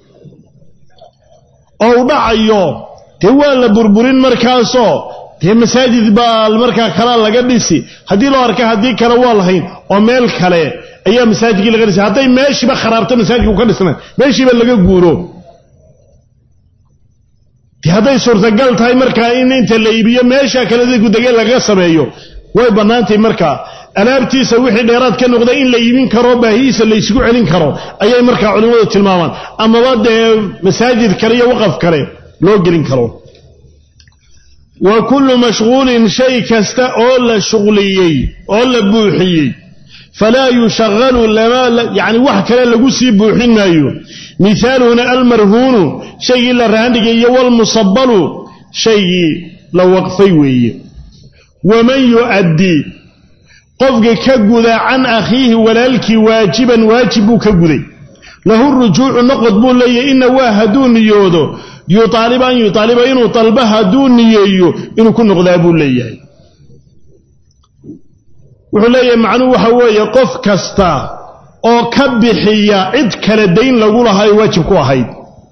oo u dhacayo dee waa la burburin markaasoo dee masaajid baa markaa kalaa laga dhisi haddii loo arka haddii kale waa lahayn oo meel kale ayaa masaajidkii laga dhisay hadday meeshiiba kharaabto masaajidka u ka dhisnay meeshiiba laga guuro de hadday suurtagal tahay markaa in inta la iibiyo meesha kale dadku degeen lagaga sameeyo way bannaantahy markaa alaabtiisa wixii dheeraad ka noqda in la iibin karo baahihiisa la isugu celin karo ayay markaa culimmadu tilmaamaan amaba dee masaajid kale iyo waqaf kale loo gelin karo wa kullu mashquulin shay kasta oo la shuqliyey oo la buuxiyey falaa yushaqalu yani wax kale lagu sii buuxin maayo mihaaluhuna almarhuunu shaygii la raandhigay iyo walmusabalu shaygii la waqfay weeye waman yu'addi qofka ka guda can akhiihi walaalkii waajiban waajib buu ka guday lahu rujuucu noqod buu leeyahy ina waa hadduu niyoodo yuaaliba an yuaaliba inuu dalba hadduu niyeeyo inuu ku noqdaa buu leeyahay wuxuu leeyahay macnuhu waxa weeye qof kasta oo ka bixiya cid kale dayn lagu lahaa ee waajib ku ahayd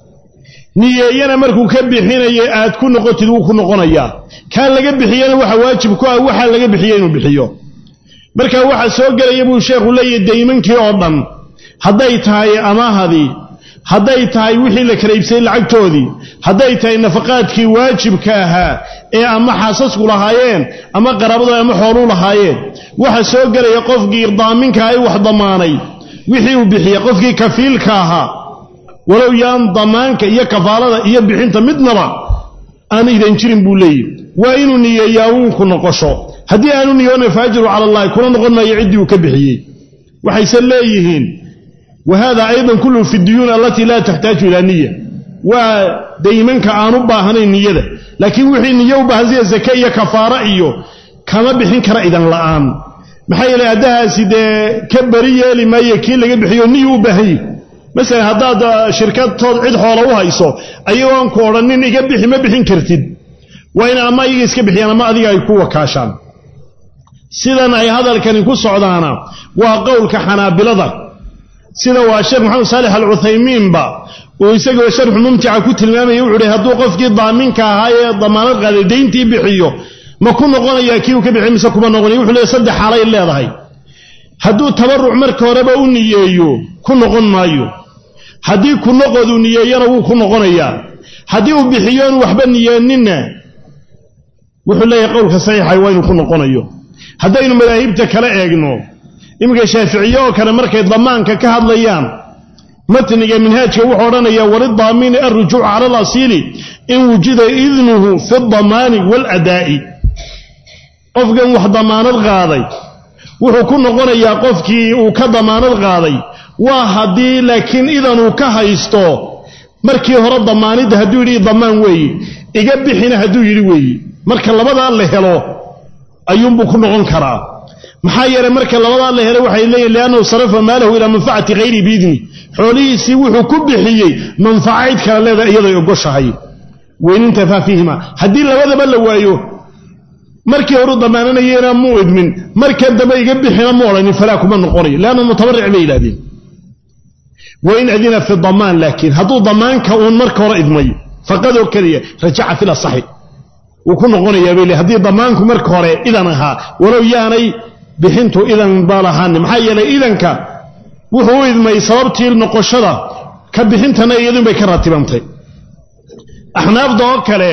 niyeeyana markuu ka bixinayo aad ku noqotid wuu ku noqonayaa kaa laga bixiyana waxa waajib ku ah waxaa laga bixiya inuu bixiyo marka waxa soo gelaya buu sheekhu leeyahay daymankii oo dhan hadday tahay amaahadii hadday tahay wixii la kala iibsayey lacagtoodii hadday tahay nafaqaadkii waajibka ahaa ee ama xaasasku lahaayeen ama qaraabadu ama xooluu lahaayeen waxa soo gelaya qofkii daaminka ay wax damaanay wixii uu bixiya qofkii kafiilka ahaa walow yaan damaanka iyo kafaalada iyo bixinta midnaba aan idan jirin buu leeyahy waa inuu niyeeyaa uun ku noqosho haddii aanu niyoona faajiru cala allahi kuna noqon maayo ciddii uu ka bixiyey waxayse leeyihiin wa hada aydan kulluhu fi duyuun allatii laa taxtaaju ilaa niya waa daymanka aan u baahnayn niyada laakiin wixii niyo u baahan sida sake iyo kafaara iyo kama bixin kara idan la'aan maxaa yeelay addahaasi dee ka beri yeeli maayo kii laga bixiyo niyu u baahan yihi masalan haddaad shirkadtood cid xoola u hayso ayagoon ku odhanin iga bixi ma bixin kartid waa in ama iyaga iska bixiyaan ama adiga ay ku wakaashaan sidan ay hadalkani ku socdaana waa qowlka xanaabilada sida waa sheekh maxamed saalix alcuthaymiinba uu isagoo sharxu mumtica ku tilmaamaya wuxuu hi hadduu qofkii daaminka ahaa ee damaanad qaaday dayntii bixiyo ma ku noqonayaa kii uu ka bixiy mise kuma noqonaya wuxuu leeyahy saddex xaalay leedahay hadduu tabarruc marka horeba u niyeeyo ku noqon maayo haddii ku noqoduu niyeeyana wuu ku noqonayaa haddii uu bixiyoon waxba niyeeninna wuxuu leeyahay qowlka saxiixa waa inuu ku noqonayo haddaynu madaahibta kala eegno iminka shaaficiye oo kale markay damaanka ka hadlayaan matniga minhaajka wuxuu odhanayaa walidaamini alrujuuc cala alasiili in wujida idnuhu fi damaani waaladaa'i qofkan wax damaanad qaaday wuxuu ku noqonayaa qofkii uu ka damaanad qaaday waa haddii laakiin idanuu ka haysto markii hore damaanidda hadduu yidhi damaan weeye iga bixina hadduu yidhi weeye marka labadaa la helo ayuunbuu ku noqon karaa maxaa yeelay marka labadaa la helay waxay leeyihin liannahu sarafa maalahu ilaa manfacati hayri biidni xoolihiisii wuxuu ku bixiyey manfaca cid kale leeda iyaday ogoshahay weynintafaa fiihima haddii labadaba la waayo markii horuu damaananayena muu idmin marka dambe iga bixina mu odhanin falaa kuma noqonayo leanna mutabaric bay yidhahdeen wain adina fi damaan laakiin hadduu damaanka uun marka hore idmay faqad oo keliya rajaca fil asaxi wuu ku noqonayaa bay le haddii damaanku marka hore idan ahaa walow yaanay bixintu idan baa lahaanin maxaa yeelay idanka wuxuu u idmay sababtii noqoshada ka bixintana iyadun bay ka ratibantay axnaafda oo kale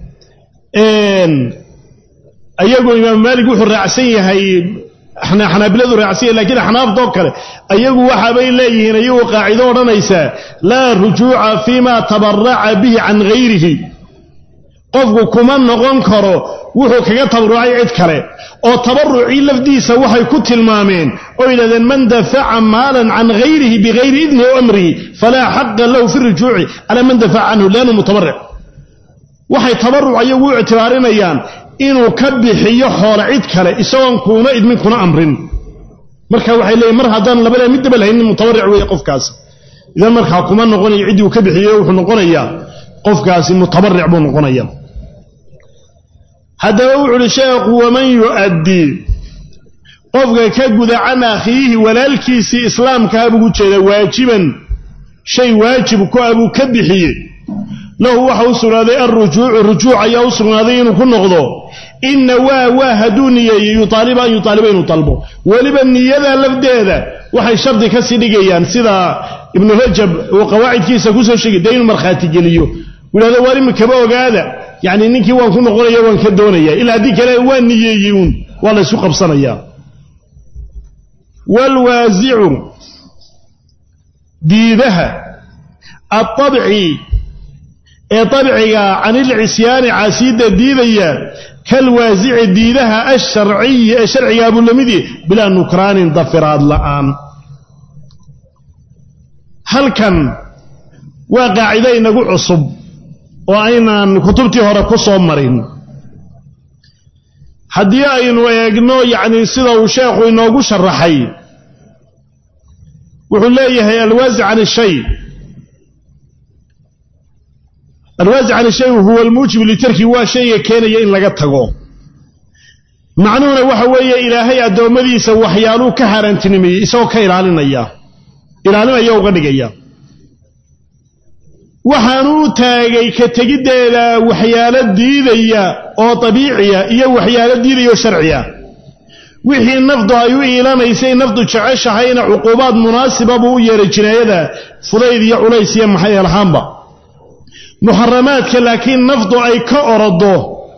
ayagu imaam maalik wuxuu raacsan yahay xanaabiladu raacsan yahay lakiin axnaafda oo kale ayagu waxaabay leeyihiin ayagu qaacido odhanaysaa laa rujuuca fiima tabaraca bihi can hayrihi qofku kuma noqon karo wuxuu kaga tabarucay cid kale oo tabarucii lafdiisa waxay ku tilmaameen oo yidhahdeen man dafaca maalan can hayrihi bigayri idnihi o amrihi falaa xaqa lahu fi rujuuci calaa man dafaca canhu liannu mutabaric waxay tabaruc ayagu u ictibaarinayaan inuu ka bixiyo xoole cid kale isagoon kuuna idmin kuna amrin marka waxay leeyiin mar haddaan labada middaba lahaynin mutabaric weeye qofkaas idan markaa kuma noqonayo ciddii uu ka bixiyey wuxuu noqonayaa qofkaasi mutabaric buu noqonaya haddaba wuxu uhi sheekhu waman yu'addii qofka ka guda can akhiihi walaalkiisii islaamkaa bugu jeeda waajiban shay waajib ku ah buu ka bixiyey lahu waxa u sugnaaday alrujuucu rujuuc ayaa u sugnaaday inuu ku noqdo inna waa waa hadduu niyeeyey yuaaliba an yuaaliba inuu dalbo weliba niyada lafdeeda waxay shardi ka sii dhigayaan sida ibnu rajab uu qawaacidkiisa kusoo sheegay dee inuu markhaati geliyo yidhahdo waar imikaba ogaada yacni ninkii waan ku noqonaya waan ka doonaya ilaa haddii kale waa niyeeyey uun waa laysu qabsanayaa waalwaasicu diidaha aabci ee abciga can ilcisyaani caasiidda diidaya kalwaasici diidaha asharciyi ee sharcigaa buu la midii bilaa nukraanin dafiraad la'aan halkan waa qaacido inagu cusub oo aynaan kutubtii hore ku soo marin haddii aynu eegno yacni sida uu sheekhu inoogu sharaxay wuxuu leeyahay alwaasic can ishay alwaasic can ishay huwa almuujibu litarki waa shayga keenaya in laga tago macnuhuna waxa weeye ilaahay addoommadiisa waxyaaluu ka haaraantinimeeyey isagoo ka ilaalinaya ilaalinaya uga dhigaya waxaanu u taagay ka tegiddeeda waxyaalo diidaya oo dabiiciya iyo waxyaalo diidaya oo sharciya wixii nafdu ay u iilanaysay nafdu jeceshahayna cuquubaad munaasiba buu u yeeray jinaayada fudayd iyo culays iyo maxay elhaanba muxaramaadka laakiin nafdu ay ka orodo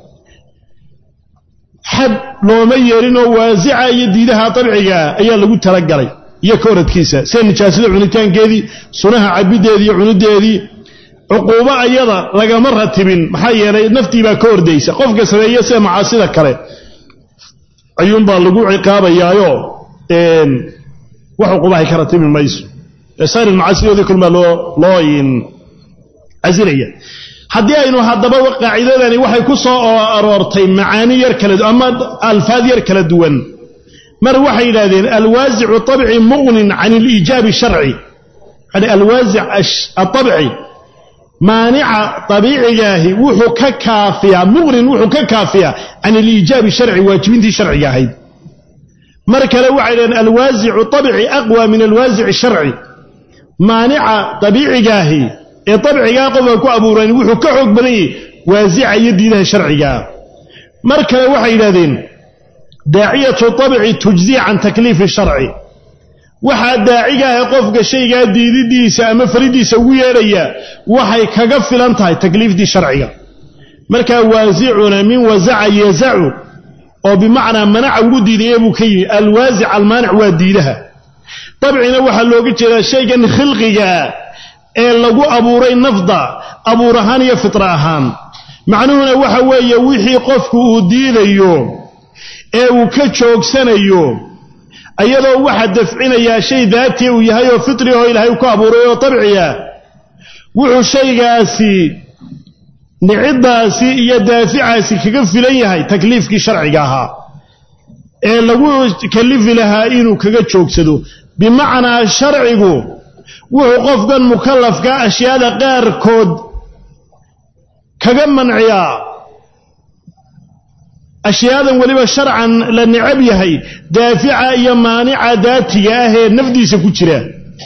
xad looma yeelinoo waasica iyo diidaha dabciga ayaa lagu talagalay iyo ka oradkiisa sida nijaasada cunitaankeedii sunaha cabiddeedii iyo cunideedii cuquubo ayada lagama ratibin maxaa yeelay naftii baa ka ordaysa qofka sameeye sida macaasida kale ayuunbaa lagu ciqaabayaayo wax cuquubahay ka ratibi mayso saar macaasidoodii kulmaa loo loo casilaya haddii aynu haddaba qaacidadani waxay ku soo aroortay macaani yar kala ama alfaad yar kala duwan mar waxay yidhahdeen alwaasicu abci muqnin can aliijaabi sharci yani alwaasic aabci maanica abiicigaahi wuxuu ka kaafiyaa muqnin wuxuu ka kaafiyaa can aliijaabi sharci waajibintii sharciga ahayd mar kale waxay dhahdeen alwaasicu abci aqwa min alwaasici sharci maanica abiicigaahi ee abcigaa qofka ku abuuran wuxuu ka xoog badan yahay waasica iyo diidaha sharcigaa mar kale waxay yidhahdeen daaciyatu abci tujzii can takliifi sharci waxaa daacigaaha qofka shaygaa diididiisa ama faridiisa ugu yeedhaya waxay kaga filan tahay takliiftii sharciga markaa waasicuna min wasaca yazacu oo bimacnaa manaca ugu diidaya buu ka yimi alwaasic almaanic waa diidaha dabcina waxaa looga jeedaa shaygan khilqigaa ee lagu abuuray nafda abuur ahaan iyo fitra ahaan macnuhuna waxa weeye wixii qofku uu diidayo ee uu ka joogsanayo ayadoo waxa dafcinayaa shay daatii uu yahay oo fitri oo ilaahay ku abuuray oo dabciya wuxuu shaygaasi niciddaasi iyo daaficaasi kaga filan yahay takliifkii sharciga ahaa ee lagu kalifi lahaa inuu kaga joogsado bimacnaa sharcigu wuxuu qofkan mukallafka ashyaada qaarkood kaga manciyaa ashyaadan weliba sharcan la necab yahay daafica iyo maanica daatiga ah ee nafdiisa ku jira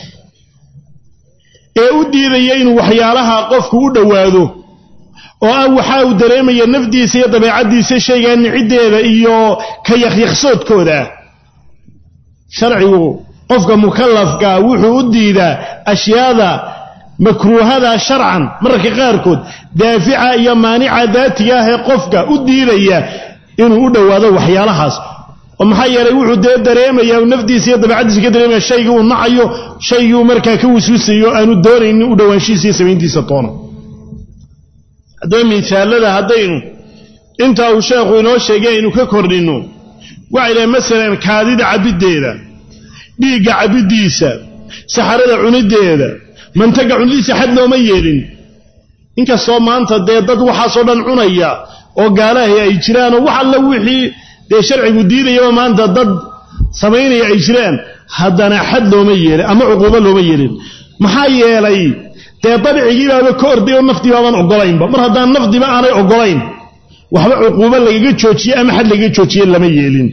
ee u diidaya inuu waxyaalaha qofku u dhowaado oo ah waxa uu dareemaya nafdiisa iyo dabeecaddiisa shaygaa niciddeeda iyo ka yakyakhsoodkooda sharcigu qofka mukallafka wuxuu u diidaa ashyaada makruuhada sharcan mararka qaarkood daafica iyo maanica daatiga ah ee qofka u diidaya inuu u dhowaado waxyaalahaas oo maxaa yeelay wuxuu dee dareemayaa nafdiisa iyo dabeecaddiisa ka dareemaya shaygii uu nacayo shaygii uu markaa ka wiswisayo aanu doonaynin u dhowaanshihiisa iyo samayntiisa toona haddaba misaalada haddaynu intaa uu sheekhu inoo sheegay aynu ka kordhinno waxay dhahay masalan kaadida cabiddeeda dhiigga cabiddiisa saxarada cuniddeeda mantaga cunidiisa xad looma yeelin inkastoo maanta dee dad waxaasoo dhan cunaya oo gaalahay ay jiraanoo wax alla wixii dee sharcigu diidayaba maanta dad samaynaya ay jiraan haddana xad looma yeelin ama cuquubo looma yeelin maxaa yeelay dee dabcigiibaaba ka orday oo nafdii baabaan ogolaynba mar haddaan nafdiba aanay ogolayn waxba cuquubo lagaga joojiye ama xad lagaga joojiye lama yeelin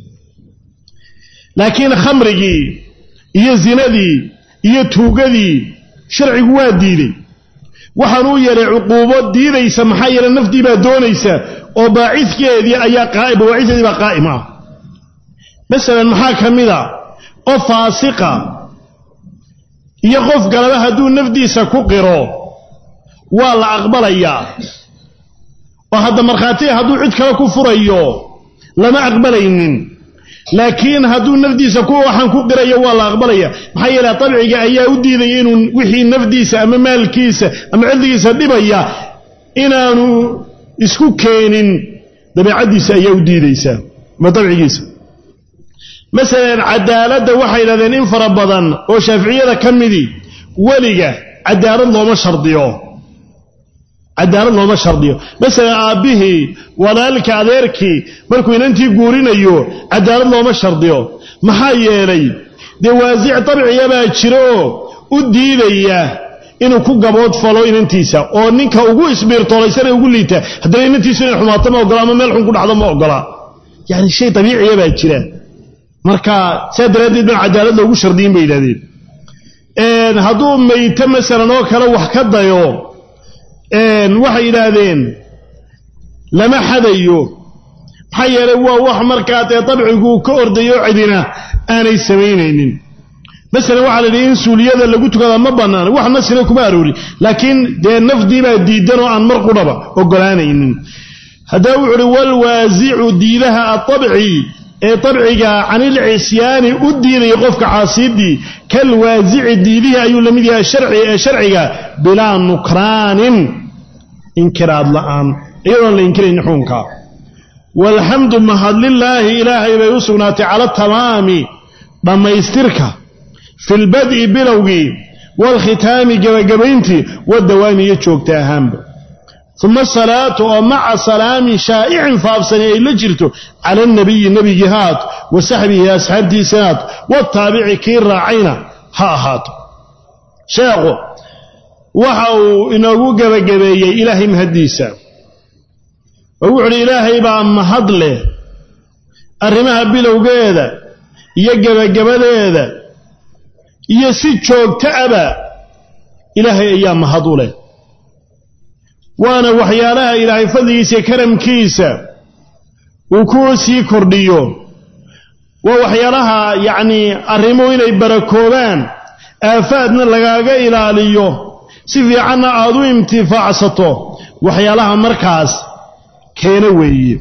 laakiin khamrigii iyo zinadii iyo tuugadii sharcigu waa diiday waxaan uu yeelay cuquubo diidaysa maxaa yeele nafdii baa doonaysa oo baacidkeedii ayaa qaa'im bawaacidkeedii baa qaa'im ah masalan maxaa ka mid a qof faasiqa iyo qof galaba hadduu nafdiisa ku qiro waa la aqbalayaa oo hadda markhaatiga hadduu cid kale ku furayo lama aqbalaynin laakiin hadduu nafdiisa ku waxaan ku qirayo waa la aqbalaya maxaa yeele dabciga ayaa u diidaya inuu wixii nafdiisa ama maalkiisa ama cildigiisa dhibaya inaanu isku keenin dabeicaddiisa ayaa u diidaysaa ama dabcigiisa masalan cadaaladda waxay yidhahdeen in fara badan oo shaaficiyada ka midii weliga cadaalad looma shardiyo cadaalad looma shardiyo masalan aabbihii walaalka adeerkii markuu inantii guurinayo cadaalad looma shardiyo maxaa yeelay dee waasic dabciya baa jira oo u diidaya inuu ku gabood falo inantiisa oo ninka ugu isbiirtoolaysana ugu liita haddana inantiisu inay xumaato ma ogola ama meel xun ku dhacdo ma ogola yani shay dabiiciya baa jira marka saa daraaddeed baan cadaalad loogu shardiyin bay yidhahdeen hadduu mayto masalan oo kale wax ka dayo waxay yidhaahdeen lama xadayo maxaa yeelay waa wax markaa dee dabciguu ka ordayo cidina aanay samaynaynin masalan waxaa la yidhi in suuliyada lagu tukadaa ma bannaan wax nasina kuma aroori laakiin dee nafdii baa diidan oo aan mar qudhaba ogolaanaynin haddaba wuxu uhi walwaasicu diidaha aabci ee dabciga canil cisyaani u diidaya qofka caasiidii kalwaasici diidihii ayuu la mid yahay sharci ee sharciga bilaa nukraanin inkiraad la'aan iyadoon la inkiraynin xukunka walxamdu mahadlilaahi ilaahay bay u sugnaatay cala tamaami dhammaystirka fi lbad'i bilowgii waalkhitaami gebagabayntii wadawaami iyo joogta ahaanba uma asalaatu oo maca salaamin shaa'icin faafsani ay la jirto cala anabiyi nebigii haat wa saxbihi asxaabtiisanaad wataabici kii raacayna ha ahaato sheekhu waxa uu inoogu gebagabeeyey ilaahay mahaddiisa oo wuxu uhi ilaahay baa mahad leh arrimaha bilowgeeda iyo gebagabadeeda iyo si joogto aba ilaahay ayaa mahad u leh waana waxyaalaha ilaahay fadligiisa iyo karamkiisa uu ku sii kordhiyo waa waxyaalaha yacnii arrimuhu inay barakoobaan aafaadna lagaaga ilaaliyo si fiicanna aad u imtifaacsato waxyaalaha markaas keena weeye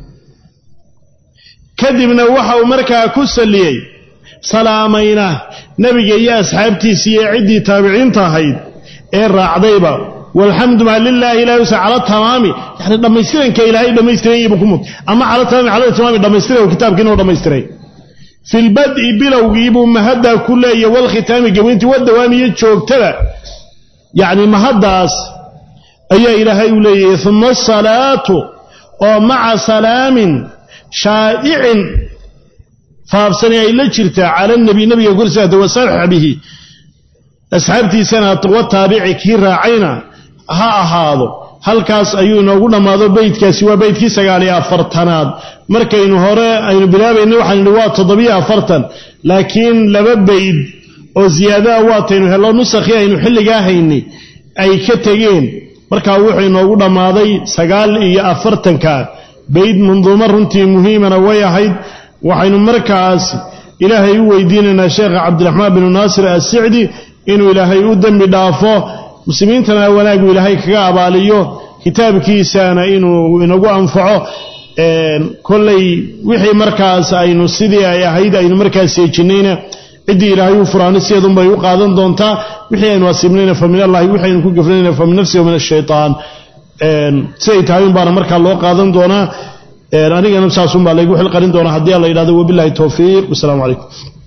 kadibna waxa uu markaa ku salliyey salaamayna nebiga iyo asxaabtiisa iyo ciddii taabiciinta ahayd ee raacdayba walxamdu maa lilaahi ilahi usa cala tamaami yani dhammaystiranka ilaahay dhammaystiranyibu ku mud ama cala tamaami cala tamaami dhammaystiran kitaabkiina u dhammaystiray fi lbad'i bilowgiibuu mahaddaa ku leeya walkhitaami gabayntii wadawaami iyo joogtada yacni mahaddaas ayaa ilaahay uu leeyahay uma asalaatu oo maca salaamin shaa'icin faafsani ay la jirtaa cala nabi nabiga korsaada wa saxbihi asxaabtiisana wataabici kii raacayna ha ahaado halkaas ayuu inoogu dhammaado beydkaasi waa beydkii sagaaliyo afartanaad markaynu hore aynu bilaabayna waxaynu nihi waa toddobiyo afartan laakiin laba beyd oo ziyaadaha waataynu hello nusakhii aynu xilligaa haynay ay ka tegeen markaa wuxuu inoogu dhammaaday sagaal iyo afartanka beyd munduumo runtii muhiimana way ahayd waxaynu markaas ilaahay u weydiinaynaa sheekha cabdiraxmaan binu naasir assicdi inuu ilaahay u dembi dhaafo muslimiintana wanaagu ilaahay kaga abaaliyo kitaabkiisana inuu inagu anfaco kolley wixii markaas aynu sidii ay ahayd aynu markaas seejinayna ciddii ilaahay u furaano sideedunbay u qaadan doontaa wixii aynu asiibnayna fa min allahi wixii aynu ku gafnayna fa min nafsi wa min ashaytaan siday tahay un baana markaa loo qaadan doonaa anigana saasun baa laygu xilqarin doonaa haddii alla yidhahdo wabillahi towfiiq wasalaamu calaykum